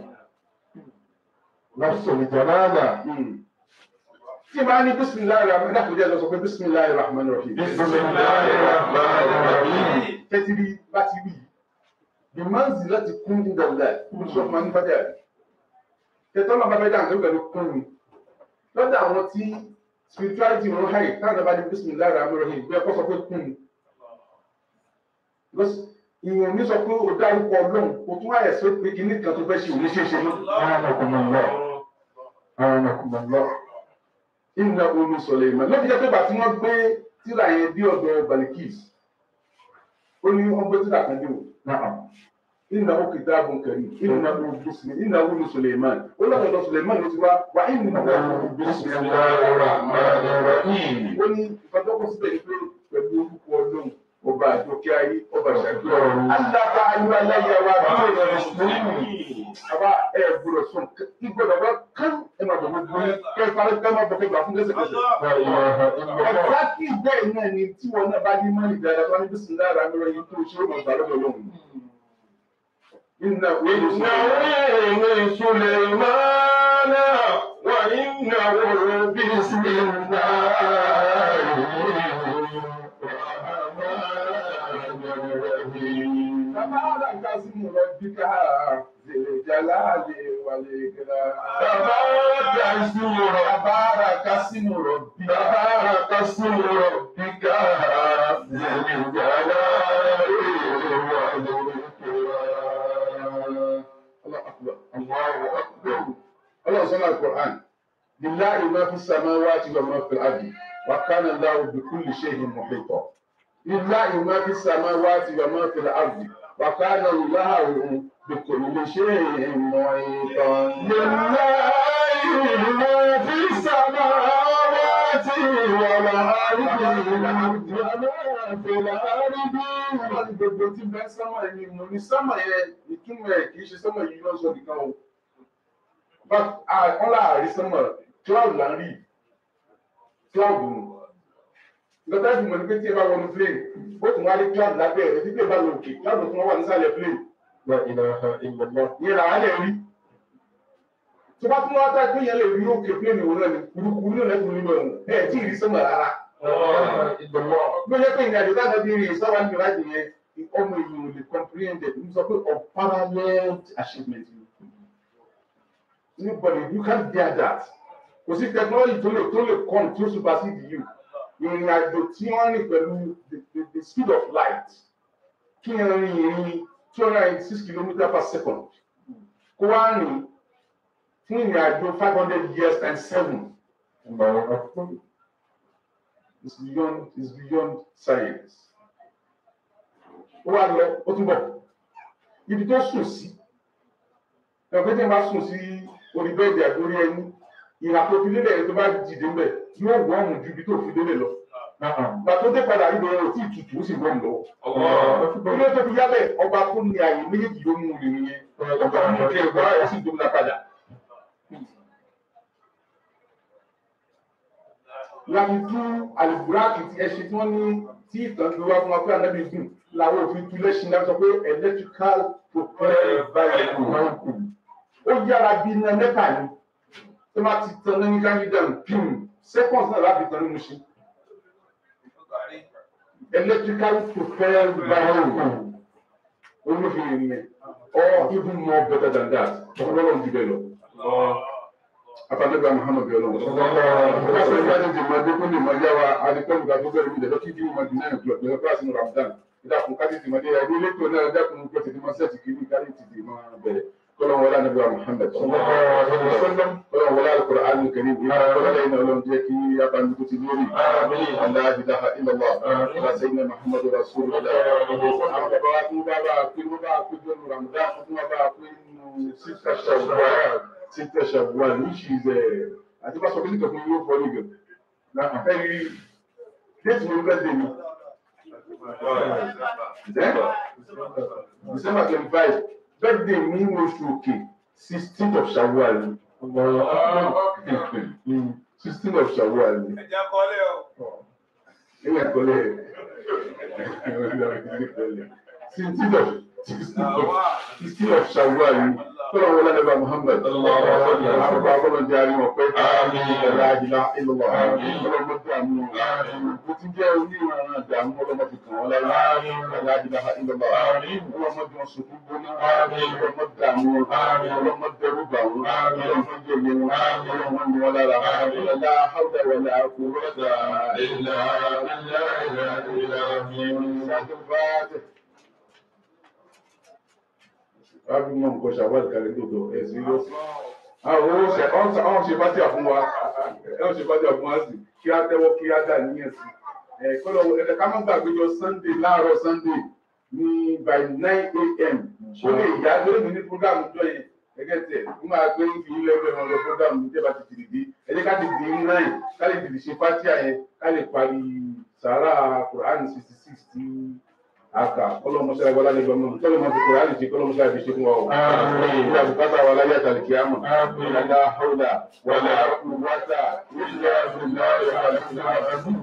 نفس الجلالة tí máa ní bísímìláì rahman ẹ̀dá kò jẹ́ lọ sọ pé bísímìláì rahman rahim بسم الله الرحمن الرحيم tẹ́tìrí bá ti rí bí máa ń láti kún ní dàlá sọ ma ní fàjà rí tẹ́tọ́ náà bá fẹ́ dà nígbà pẹ̀lú kún ni lọ́dọ̀ àwọn tí spirituality wọn háì táwọn bá ní bismillah rahman rahim bí ẹkọ́ sọ pé kún ni because ìwọ̀n ní sọ pé o dárúkọ ọlọ́run o tún wáyẹ̀ sí pé kíní kan tó fẹ́ ṣe òní ṣe é ṣe náà أعانكم الله أعانكم الله ìnà omi sọ̀lẹ̀ ìmọ̀ lọ́dún jẹ́ pé bàtí wọ́n gbé tíra yẹn bí ọ̀dọ̀ balikis ó ní wọ́n gbé tíra kan dé o نعم إنه كتاب كريم إنه بسم إنه من سليمان ولا هذا سليمان يتبع وإنه بسم الله الرحمن الرحيم ó ní ìfọdọ́kọ̀ síbẹ̀ ni pé pẹ̀lú orúkọ ọlọ́run ọba àjọkẹ́ ayé ọba ìṣàkíyọ̀ alága ayélujára wa bí ó yẹ mùsùlùmí àbá ẹ gbọ́dọ̀ sùn kí gbọ́dọ̀ bá kán ẹ máa bọ̀ gbogbo yín kẹ́ ẹ parí kẹ́ ẹ máa bọ̀ kẹ́ gbà fún lẹ́sẹ̀kẹsẹ̀. لا إله إلا الله ọ̀gá kí bẹ́ẹ̀ náà ni tí wọn náà bá ní mọ́nì dáadáa tó wá ní bísí lára mi rẹ̀ yín tó ṣe é mọ̀ gbà lọ́dọ̀ lọ́hùn. إنه إنه من سليمان وإنه بسم الله الرحمن الرحيم تبارك اسم ربك ذي الجلال والإكرام تبارك اسم ربك تبارك اسم ربك تبارك اسم ربك ذي الجلال والإكرام الله أكبر الله أكبر الله سمع القرآن لله ما في السماوات وما في الأرض وكان الله بكل شيء محيطا لله ما في السماوات وما في الأرض وكان الله بكل شيء محيطا لله ما في السماوات والأرض وما في الأرض Ọlọ́run gbogbo tí bẹ́ẹ̀ sánmà ẹni mo ní sánmà yẹn ìtumọ̀ ẹ̀ kì í ṣe sánmà yìí lọ́sọ̀ nìkan o. But wọ́n láàárín sánmà cloud là ń rí cloud nù. Lọ́tà ìfìmọ̀ ní pé tí ẹ bá wọnú plane, ó tún wá rí cloud lábẹ́ rẹ̀ títí ẹ bá lọ òkè cloud tún wá wà nísàlẹ̀ plane. لا إله إلا الله Ìyẹn làwọn lè rí. Tó bá tún wá tá pé yẹn lè rí òkè plane òun náà ni kúrúkúrú náà lẹ́kùn nínú ẹ̀wọ̀n. Ẹ̀ tí ì rí sánmà rárá. لا إله إلا الله ló yẹ pé ìrìn àjò táwọn bí rìn sábà ń gbìyànjú yẹn ọmọ èèyàn ò lè comprehend it n sọ pé unparalleled achievement ni nobody you can't bear that kò sí technology tó lè tó lè come tó supersede you ìrìn àjò tí wọ́n rìn pẹ̀lú the the the speed of light kí n rìn ìrìn two hundred and six kilometres per second kó wá rìn fún ìrìn àjò five hundred years times seven. الله أكبر is beyond is beyond science. ó wá lọ ó túbọ̀ ibi tó sùn sí ẹgbẹ́ tí wọ́n bá sùn sí orí bẹ́ẹ̀dì àgbórí ẹni ìhà tó fi lélẹ̀ tó bá dìde ńbẹ̀ yóò wọ́ọ̀mù ju ibi tó fi lélẹ̀ lọ. نعم ìgbà tó dé padà ibẹ̀ ò tí ì tutù ó sì wọ́ọ̀mù lọ́wọ́. الله أكبر ilé tó fi yálẹ̀ ọba tó ní ààyè méjèèjì ló mú un nìyẹn ó kàn mú kí ẹ̀gbọ́n ẹ̀ sì dómìnà padà. láti tú àlùbúráàkì tí ẹ ṣe tí wọ́n ní tí ìtàn gbé wá fún wa pé ànábì gùn làwọn òfin tú lẹ́sìn náà sọ pé electrical propelled vehicle ó yára bí iná mẹ́ta ni tó máa ti tan ní káyídàn pim seconds náà láti tan nínú ṣe electrical propelled vehicle olófin ènìyàn or even more better than that ọlọ́run jù bẹ́ẹ̀ lọ. Afadẹ́gbà Muhammad Bello. Ọ̀pọ̀ ìgbàlejò ti máa dé kó lè máa yá wa adìpẹ́lú ká tó bẹ̀rẹ̀ mi dẹ̀dọ́ kí kí wọ́n máa di náà club lọ́wọ́ kíláàsì ní Ramadan. Ìdàkùn kájí ti máa dé ẹni ilé tó náà dákun kó tètè máa sẹ́ẹ̀tì kí ní kárí ti di máa bẹ̀rẹ̀. Kọ́lọ́n wọlé ànábì wa Muhammad. Kọ́lọ́n wọlé Al-Qur'an Al-Karim. Kọ́lọ́n lẹ́yìn náà lọ́n jẹ́ kí abáni tó ti lórí. Allah ilaha illallah. Ala sayyidina Muhammad Rasulullah. Àwọn bàbá wa tún bá bá a pé wọ́n bá a pé jọ́nu Ramadan tún wọ́n bá a pé nínú sísà ṣàwùwà sísà ṣàwùwà which is àti bá sọ pé nítorí yóò fọ́ ní gan. Ẹ̀rí déètì mi bẹ́ẹ̀ dé mi. December twenty five birthday mi ní oṣù òkè sixteen of Shawwal. Sixteen of Shawwal. Ẹja kọ́lé o. Ilé ẹ̀kọ́ lẹ̀. Sixteen of sixteen of Shawwal. Kọ́lọ̀ wọlé ẹ̀bá Muhammad. Àwọn akọ́lọ̀ jẹ́ àríwọ̀ pé ẹ̀rọ àjìlá ìlọ́wọ́. Kọ́lọ̀ mọ́ tí a mú wọn. Mo ti jẹ́ oníran àdàmú ọlọ́mọ fi kàn wọ́n láyé. Ẹ̀rọ àjìlá ìlọ́wọ́. Ọlọ́mọ jọ sunkún gbóná. Ọlọ́mọ dààmú wọn. Ọlọ́mọ dẹrù bà wọn. Ọlọ́mọ jẹ̀yẹ wọn. Ọlọ́mọ ní wọn lára. Ọlọ́lá Háúdà wọlé àkó wọ́dà. Rábí mọ̀ nǹkan ṣàwádìí kalẹ̀ lóòótọ́ ẹ̀ sí lọ. Àwọn owó ṣe ọ̀hún ṣe bá tí a fún wa. Ẹ̀ ṣe bá tí a fún wa sí. Kí á tẹ́wọ́ kí á dà níyẹn sí. Ẹ̀ kọ́lọ̀ ẹ̀ka má gbàgbé jọ Sunday láàárọ̀ Sunday ní by nine a.m. Ó lè yá lórí mi ní program jọ yẹn. Gẹ́gẹ́ tẹ̀, ó máa gbé ń fi ilé ẹgbẹ́ wọn lọ program ní ìjẹba ti tìrì dé. Ẹ jẹ́ ká ti dì í nine ká lè tìrì ṣe fátíà yẹn ká lè parí sàárà Quran sixty six tí aka kọlọmọsá wàlá ní gbọmọ kọlọmọsá Quran ti kọlọmọsá fi ṣe fún wa o. Ìyá bùkátà wàlá yà tàlẹ̀ kí á mọ̀. Ìlànà hawla wàlá quwwata illa billahi al-azim.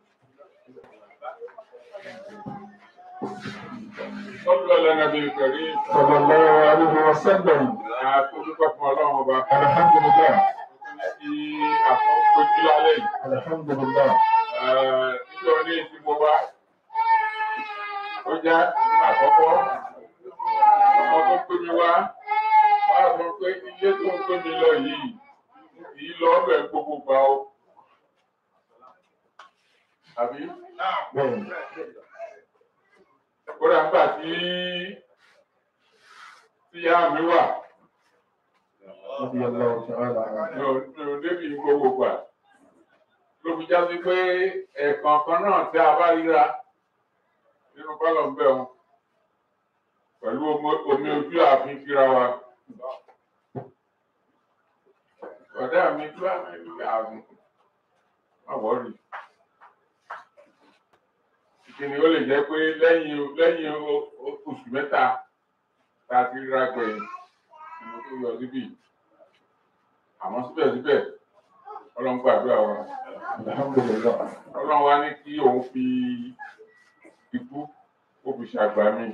Sọ́dọ̀ lẹ́nà bíi kẹ̀rí. sallallahu alaihi wasallam Àtúntò fún ọlọ́run ọba. alhamdulillah Kí àtúntò lálẹ́ yìí. alhamdulillah nítorí tí mo wá ó jẹ́ àkọ́kọ́ ọmọ tó gbé mi wá wá sọ pé ilé tó ń gbé mi lọ yìí kì í lọ ọbẹ̀ gbogbo gbà ó. Àbí bẹ́ẹ̀ kódà nígbà tí tíyá mi wà radiyallahu ta'ala mi ò mi ò débi gbogbo gbà ló fi já sí pé ẹ̀ẹ̀kan kan náà tí a bá ríra nínú kọ́lọ̀ ń bẹ̀ wọn pẹ̀lú omi- omi ojú àfin kíra wa. Ọ̀dà mi tó àrùn àwọ̀rì. Ìkíni ó lè jẹ́ pé lẹ́yìn lẹ́yìn o- o- oṣù mẹ́ta tá a ti ríra gbẹ̀yìn ni mo tó yọ síbí. Àmọ́ síbẹ̀síbẹ̀ ọlọ́run gbàdúrà wa. alhamdulilah Ọlọ́run wá ní kí òun fi ikú ó fi ṣàgbà mí.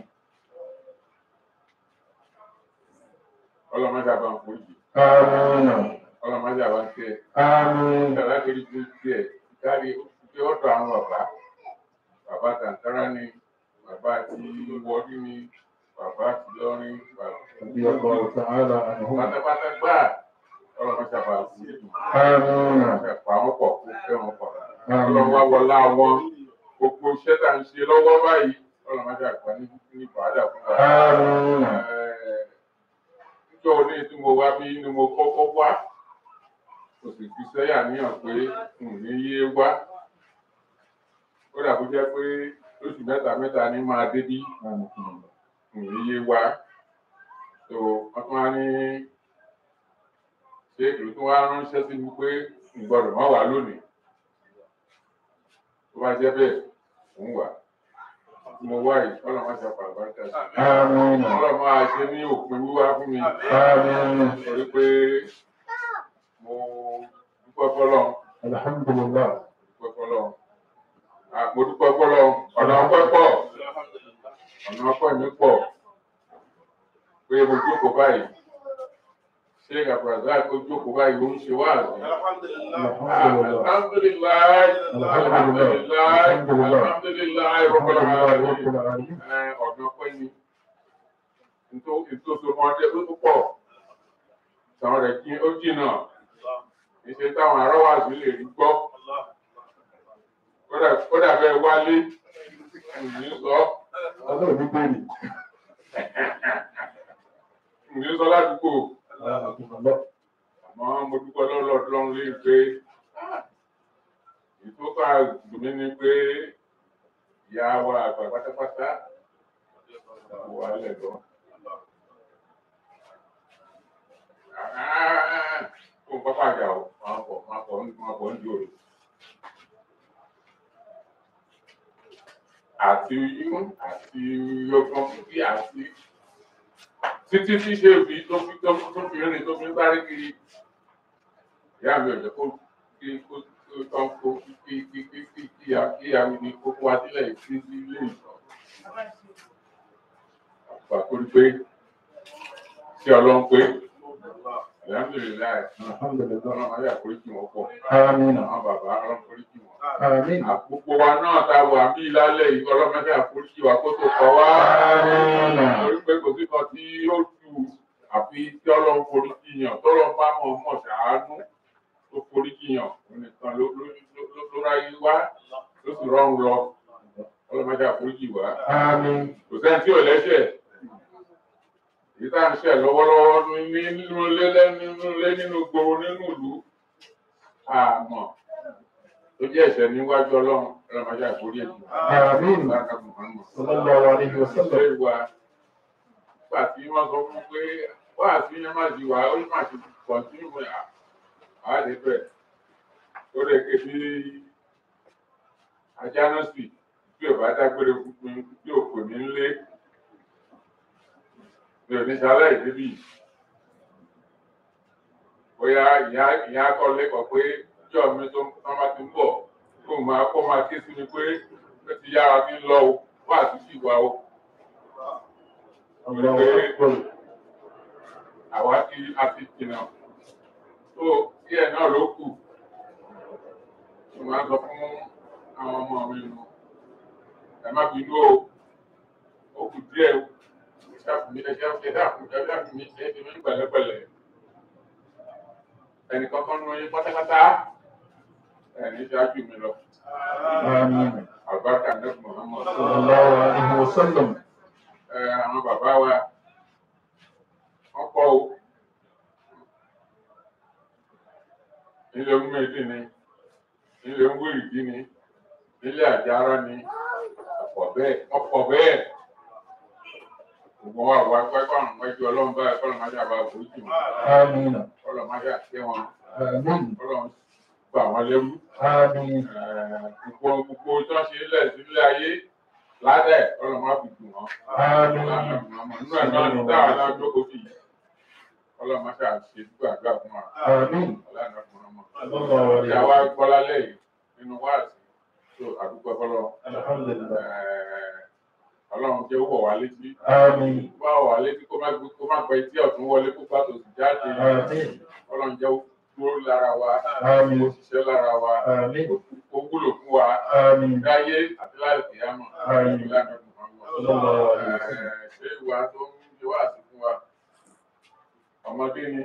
Ọlọ́run má ṣàbà ń foríjì. amina Ọlọ́run má ṣàbà ń tẹ̀. amina Ìjọba kiri tó tiẹ̀ kárí pé ọ̀dọ̀ àwọn bàbá. Bàbá Tàǹtàrà ni, bàbá ti Wọdí ni, bàbá ti Lọ́rin, bí ọkọ ta'ala anhu pátápátá gbà. Ọlọ́run má ṣàbà ń foríjì. amina Ẹ̀pà wọn pọ̀ kó fẹ́ wọn pọ̀. amina Ọlọ́run wá wọlá wọn. Gbogbo iṣẹ́ tá à ń ṣe lọ́wọ́ báyìí. Ọlọ́run má ṣàgbà ní ní bàádà fún wa. amina Níjọ́ oní tí mo wá bí ni mo kọ́kọ́ wá. Kò sì fi sẹ́yà níyàn pé n ò ní yé wá. Ó dà kó jẹ́ pé lóṣù mẹ́ta mẹ́ta ní máa dé bí n ò ní yé wá. So wọ́n tún wá ní ṣé èlò tó wá ránṣẹ́ sí mi pé n gbọ́dọ̀ má wà lónìí. Tó bá jẹ́ bẹ́ẹ̀, òun wà. Tí mo wá yìí, ọlọ́run má ṣe àpàlùbáríkà sí i. amina Ọlọ́run máa ṣe ní òpin wíwá fún mi. amina Torí pé mo dúpẹ́ fọ́lọ́run, alhamdulilah dúpẹ́ fọ́lọ́run. À, Mo dúpẹ́ fọ́lọ́run, ọ̀nà ọpẹ́ pọ̀, ọ̀nà ọpẹ́ mi pọ̀. Pé mo jókòó báyìí, ṣé Gàbàràdá kó jókòó báyìí ó ń ṣe wáàzì. alhamdulilah Alhamdulilayi, alhamdulilayi, alhamdulilayi, Rabbil alamin. rabbil alamin Ẹ, ọ̀nà ọpẹ́ ni. Nítorí ọmọdé ló pọ̀. Sọ̀rọ̀ rẹ̀ jí ó jìnnà. Ìṣe táwọn arọ́wàsí lè rí gbọ́. Kódà kódà bẹ́ẹ̀ wálé. Ǹní sọ. ọlọ́run ní bẹ́ẹ̀ni Ǹní sọ ládùúgbò. alhamdulilah Àmọ́ mo dúpẹ́ lọ́lọ́dún lé pé ìtókà dùnmí ni pé ìyá wa àgbà pátápátá wà lẹ́dọ̀. Kó n pápá àjà o, máa pọ̀ máa pọ̀ máa pọ̀ ń di òòlù. Àti àti ọgbọ́n fífi àti títí tí ṣe fi tó fi tó tó fi rìn tó fi ń sáré kiri ìyá mi ò jẹ́ kó kí kó kó tán kó kí kí kí kí kí kí ya kí ya mi ní kókó adílẹ̀ sí sí ilé ìtọ́. Àgbà tó rí pé tí ọlọ́run pé alhamdulilayi alhamdulilah ọlọ́run ayé àforíjì wọn pọ̀ amina àwọn bàbá ọlọ́run àforíjì wọn. amina Àpòpọ̀ wa náà ta wà bí lálẹ́ yìí ọlọ́mọdé àforíjì wa kó tó kọ wá. amina Torí pé kò sí kan tí ó ju àfi tí ọlọ́run forí jiyàn tọ́lọ́run bá mọ̀ mọ̀ ṣàánú tó forí jiyàn òun nìkan ló ló ló ló ráyé wá ló sì rọrùn lọ ọlọ́mọdé àforíjì wá. amin Kò sẹ́ni tí ò lẹ́sẹ̀. Èyí tá à ń ṣẹ̀ lọ́wọ́lọ́wọ́ ní nínú ilé lẹ́- nínú ilé nínú gbòòrò nínú ìlú. Àmọ́ tó jẹ́ ẹ̀ṣẹ̀ níwájú ọlọ́run ọlọ́mọdé àforí ẹ̀jẹ̀. amin Bákan Muhammad sallallahu alayhi wa sallam ṣe wa nígbà tí wọ́n sọ fún pé wá àti yẹn má di wá ó má ti kọ̀ntínú mọ́ à àádé bẹ́ẹ̀ ó lè ké bí ajá náà sì bí ò bá dágbére fún mi bí ò pè mí ńlé mi ò ní sálẹ̀ ìdébì bóyá ìyá ìyá kọ́ lẹ́kọ̀ọ́ pé ìjọ mi tó tán bá ti ń bọ̀ kó máa kó máa ké sí mi pé ó ti yára ti ń lọ o wá àti sì wá o allahu akbar àwa ti a ti jìnnà tó díẹ̀ náà ló kù mo máa ń sọ fún àwọn ọmọ mi nù ẹ má bínú o ó kù díẹ̀ o ẹ ṣàfùmí ẹ ṣàfùmí ẹ ṣàfùmí ẹ ṣàfùmí ẹ ṣe mí pẹ̀lẹ́pẹ̀lẹ́ ẹnì kankan nù yín pátápátá ẹni ṣáájú mi lọ amin àbákà nẹ́fù Muhammad sallallahu alayhi wa sallam ẹ àwọn bàbá wa wọ́n pọ̀ o nílé ń méjì ni nílé ń wéèdì ni nílé àjára ni ọ̀pọ̀ bẹ́ẹ̀ ọ̀pọ̀ bẹ́ẹ̀ ògbọ́n wà wá pẹ́pẹ́ àwọn ẹjọ́ ọlọ́run báyìí kọ́lọ̀ máa ṣàbà oríṣi wọn آمين kọ́lọ̀ máa ṣàṣẹ wọn آمين kọ́lọ̀ gbà wọn lẹ́rú آمين gbogbo gbogbo tó ń ṣe lẹ̀ sílé ayé ládẹ̀ kọ́lọ̀ máa fi dùn wọn. آمين nínú ẹ̀ náà ní táwọn náà jókòó sí yìí kọ́lọ̀ máa ṣàṣe gbàgbà fún wa. آمين ọlọ́run ọkùnrin ọmọ. الله ìyá عليه wa gbọ́ lálẹ́ yìí nínú wáàsí tó àdúgbò fọlọ́ الحمد لله ọlọ́run jẹ́ ó wọ̀ wá létí. آمين bá wọ̀ wá létí kó má gbé kó má gbẹ tí ọ̀tún wọlé kó bá tòsí jáde. آمين ọlọ́run jẹ́ ó dúró lára wa آمين ó ṣiṣẹ́ lára wa آمين ó wúlò fún wa آمين láyé àti láì kìyàmọ̀. Àmín. ìlànà Muhammad. الله عليه وسلم Eh, ṣé ìwà tó ń ṣe wá sí fún wa ọmọdé ni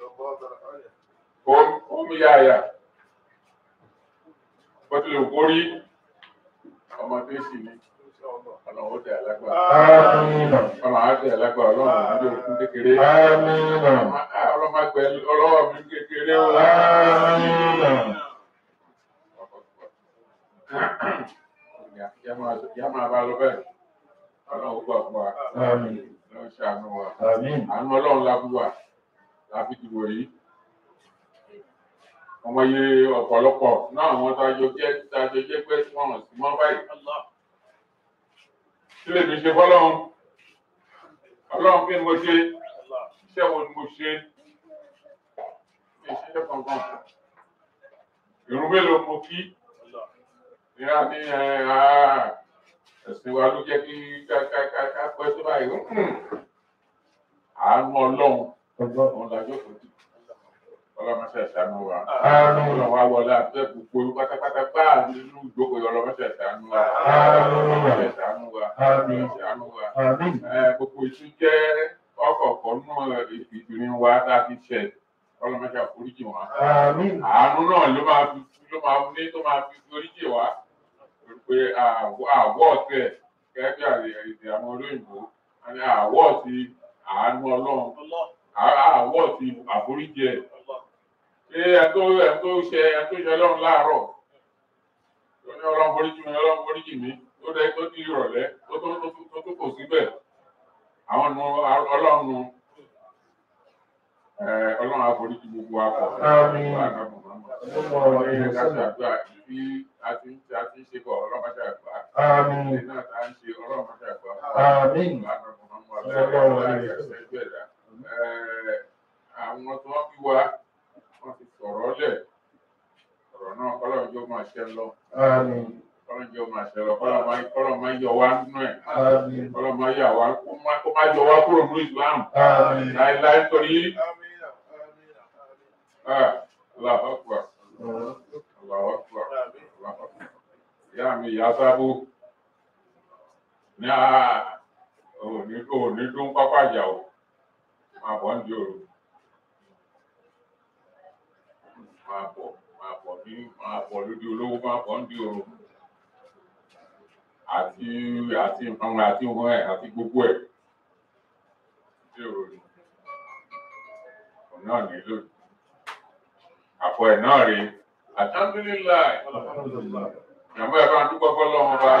ó ń yáyà bó tilẹ̀ kó rí ọmọdé sì ni ọ̀nà ó tẹ̀ lágbára آمين ọ̀nà á tẹ̀ lágbára ọlọ́run àti òkú kékeré آمين ọlọ́mọgbẹ ọlọ́wọ́ mi kékeré ó آمين yá máa bá lọ bẹ́ẹ̀ ọlọ́run ó gbà fún wa آمين ọlọ́run ṣàánú wa. آمين àánú ọlọ́run la fún wa la fi dìbò yìí ọmọ iye ọ̀pọ̀lọpọ̀ náà àwọn tá a jọ jẹ́ tá a jọ jẹ́ pé wọ́n hàn sí mọ́ báyìí kí lèmi ṣe fọlọ́run ọlọ́run kí ni mo ṣe iṣẹ́ wo ni mo ṣe iṣẹ́ kankan ìrun mélòó mo kí ìyá ní ẹ àá ẹ̀sìn wa ló jẹ́ kí ká ká ká ká pẹ́ tó báyìí àánú ọlọ́run òun làjọ kò tí ọlọmọṣẹ ṣàánú wa Àmín. ọlọ́run wa wọlé àfẹ gbogbo pátápátá báà nínú ìjókòó yìí ọlọmọṣẹ ṣàánú wa Àmín. ọlọmọṣẹ ṣàánú wa Àmín. ọlọmọṣẹ ṣàánú wa آمين Ẹ, gbogbo ìtú jẹ ọkọọkọ nínú ìbìrin wa tá a ti ṣẹ ọlọmọṣẹ àforíjì wa آمين àánú náà ló máa fi ló máa ní tó máa fi foríjì wa pé àwọ̀ ọ̀tẹ̀ gẹ́gẹ́ bí àrètè àwọn olóyìnbó àní àwọ̀ ti àánú ọlọ́run àwọ̀ ti àforíjì ẹ̀ ṣé ẹ tó ẹ tó ṣe ẹ tó ṣe ọlọ́run láàárọ̀ tó ní ọlọ́run foríjì mi ọlọ́run foríjì mi tó dẹ tó di ìrọ̀lẹ́ tó tó tó tó tó kò síbẹ̀ àwọn nu ọlọ́run nu ẹ ọlọ́run àforíjì gbogbo akọ. Àmín. Ọlọ́run ní ká ṣàdúrà bí a ti ń ṣe a ti ń ṣe bọ̀ ọlọ́run máa ṣàgbà. آمين Ilé náà tá a ń ṣe ọlọ́run máa ṣàgbà. آمين Àwọn tó wọ́n fi wá, wọ́n ti sọ̀rọ̀ lẹ̀. Ọ̀rọ̀ náà kọ́lọ́run jọ máa ṣẹ lọ. آمين Kọ́lọ́run jọ máa ṣẹ lọ. Kọ́lọ́run máa kọ́lọ́run máa yọ wá nínú ẹ̀. آمين Kọ́lọ́run máa yà wá kó má kó má yọ wá kúrò nínú ìsìlámù. آمين Láíláí torí ah, Allahu Akbar. Allahu Akbar. Allahu Akbar. Ìyá mi ìyá sábó ní àá òní òní tó ń pápá ìjà o máa bọ̀ ń di òru máa bọ̀ máa bọ̀ ní máa bọ̀ lójú olówó máa bọ̀ ń di òru àti àti nǹkan àti nǹkan ẹ̀ àti gbogbo ẹ̀ di òru ni òun náà nílò àpò ẹ̀ náà rèé alhamdulilayi الحمد لله ìyàwó ẹ̀ bá ń dúpọ̀ fọlọ́run bá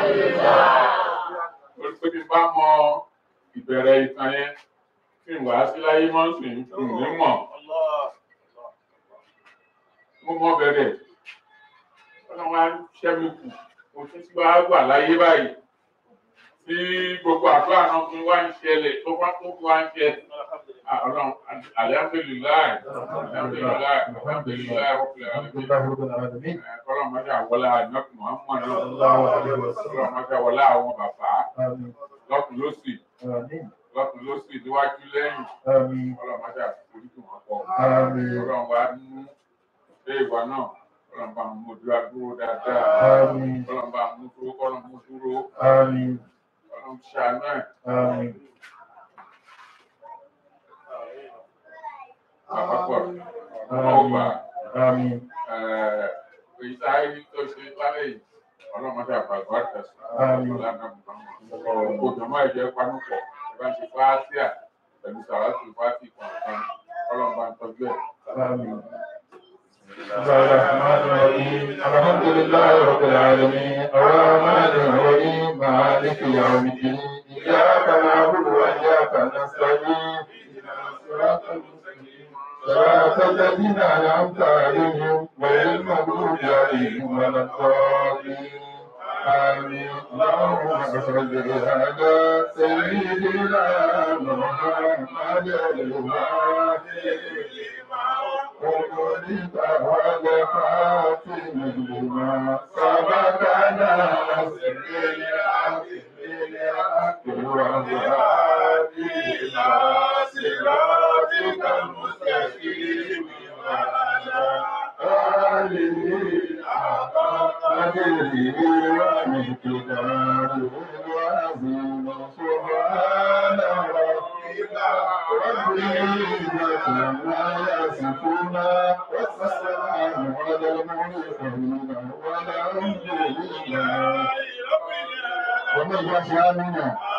torí pé bí n bá mọ ìbẹ̀rẹ̀ ìtàn yẹn tí n wá sí láyé mọ́ sí n ní mọ̀ mo mọ bẹ̀rẹ̀ ọlọ́run á ṣẹ́ mi kù mo tún ti wá wà láyé báyìí tí gbogbo àdúrà náà fi wá ń ṣẹlẹ̀ tó bá tó fi wá ń ṣẹ Ah, ọlọ́run alihamudulilayi alihamudulilayi alihamudulilayi rọ́pìlẹ̀ الحمد alẹ́ لله رب العالمين kọ́lọ́ mọ́jà wọlé àjọkù muhammadu Sallallahu alaihi kọ́lọ́ wasallam. mọ́jà wọlé àwọn bàbá آمين lọ́kùn lọ́sì آمين lọ́kùn lọ́sì níwájú lẹ́yìn آمين kọ́lọ́ mọ́jà oríṣi wọn pọ̀ آمين kọ́lọ́ wa mú ṣé ìwà náà kọ́lọ́ bá mú dúró dúró dáadáa آمين kọ́lọ́ bá mú dúró kọ́lọ́ mú dúró آمين kọ́lọ́ ṣàánú ẹ̀ آمين àpapọ̀ ọgbà آمين èyí táyé tó ṣe lálẹ́ yìí ọlọ́mọdé àpàgbọ́ àtẹ̀sán Àmín. ọlọ́mọdé àpàgbọ́ gbogbo jọmọ́ ìjẹ́ panupọ̀ ìbá ṣe fáásíà pẹ̀lú sàrátì fáásì kọ̀ọ̀kan ọlọ́mọdé àtọ́jú ẹ̀. آمين بسم الله الرحمن الرحيم الحمد لله رب العالمين الرحمن الرحيم مالك يوم الدين إياك نعبد وإياك نستعين صراط المستقيم صراط الذين أنعمت عليهم غير المغضوب عليهم ولا الضالين آمين اللهم صل على سيدنا محمد الفاتح وقلت على خاتم لما سبقنا نصر الحق بالحق والهادي إلى صراطك المستقيم وعلى آله حق قدره ومقداره العظيم سبحان ربك رب العزة عما يصفون والسلام على المرسلين والحمد لله ومن يشاء منا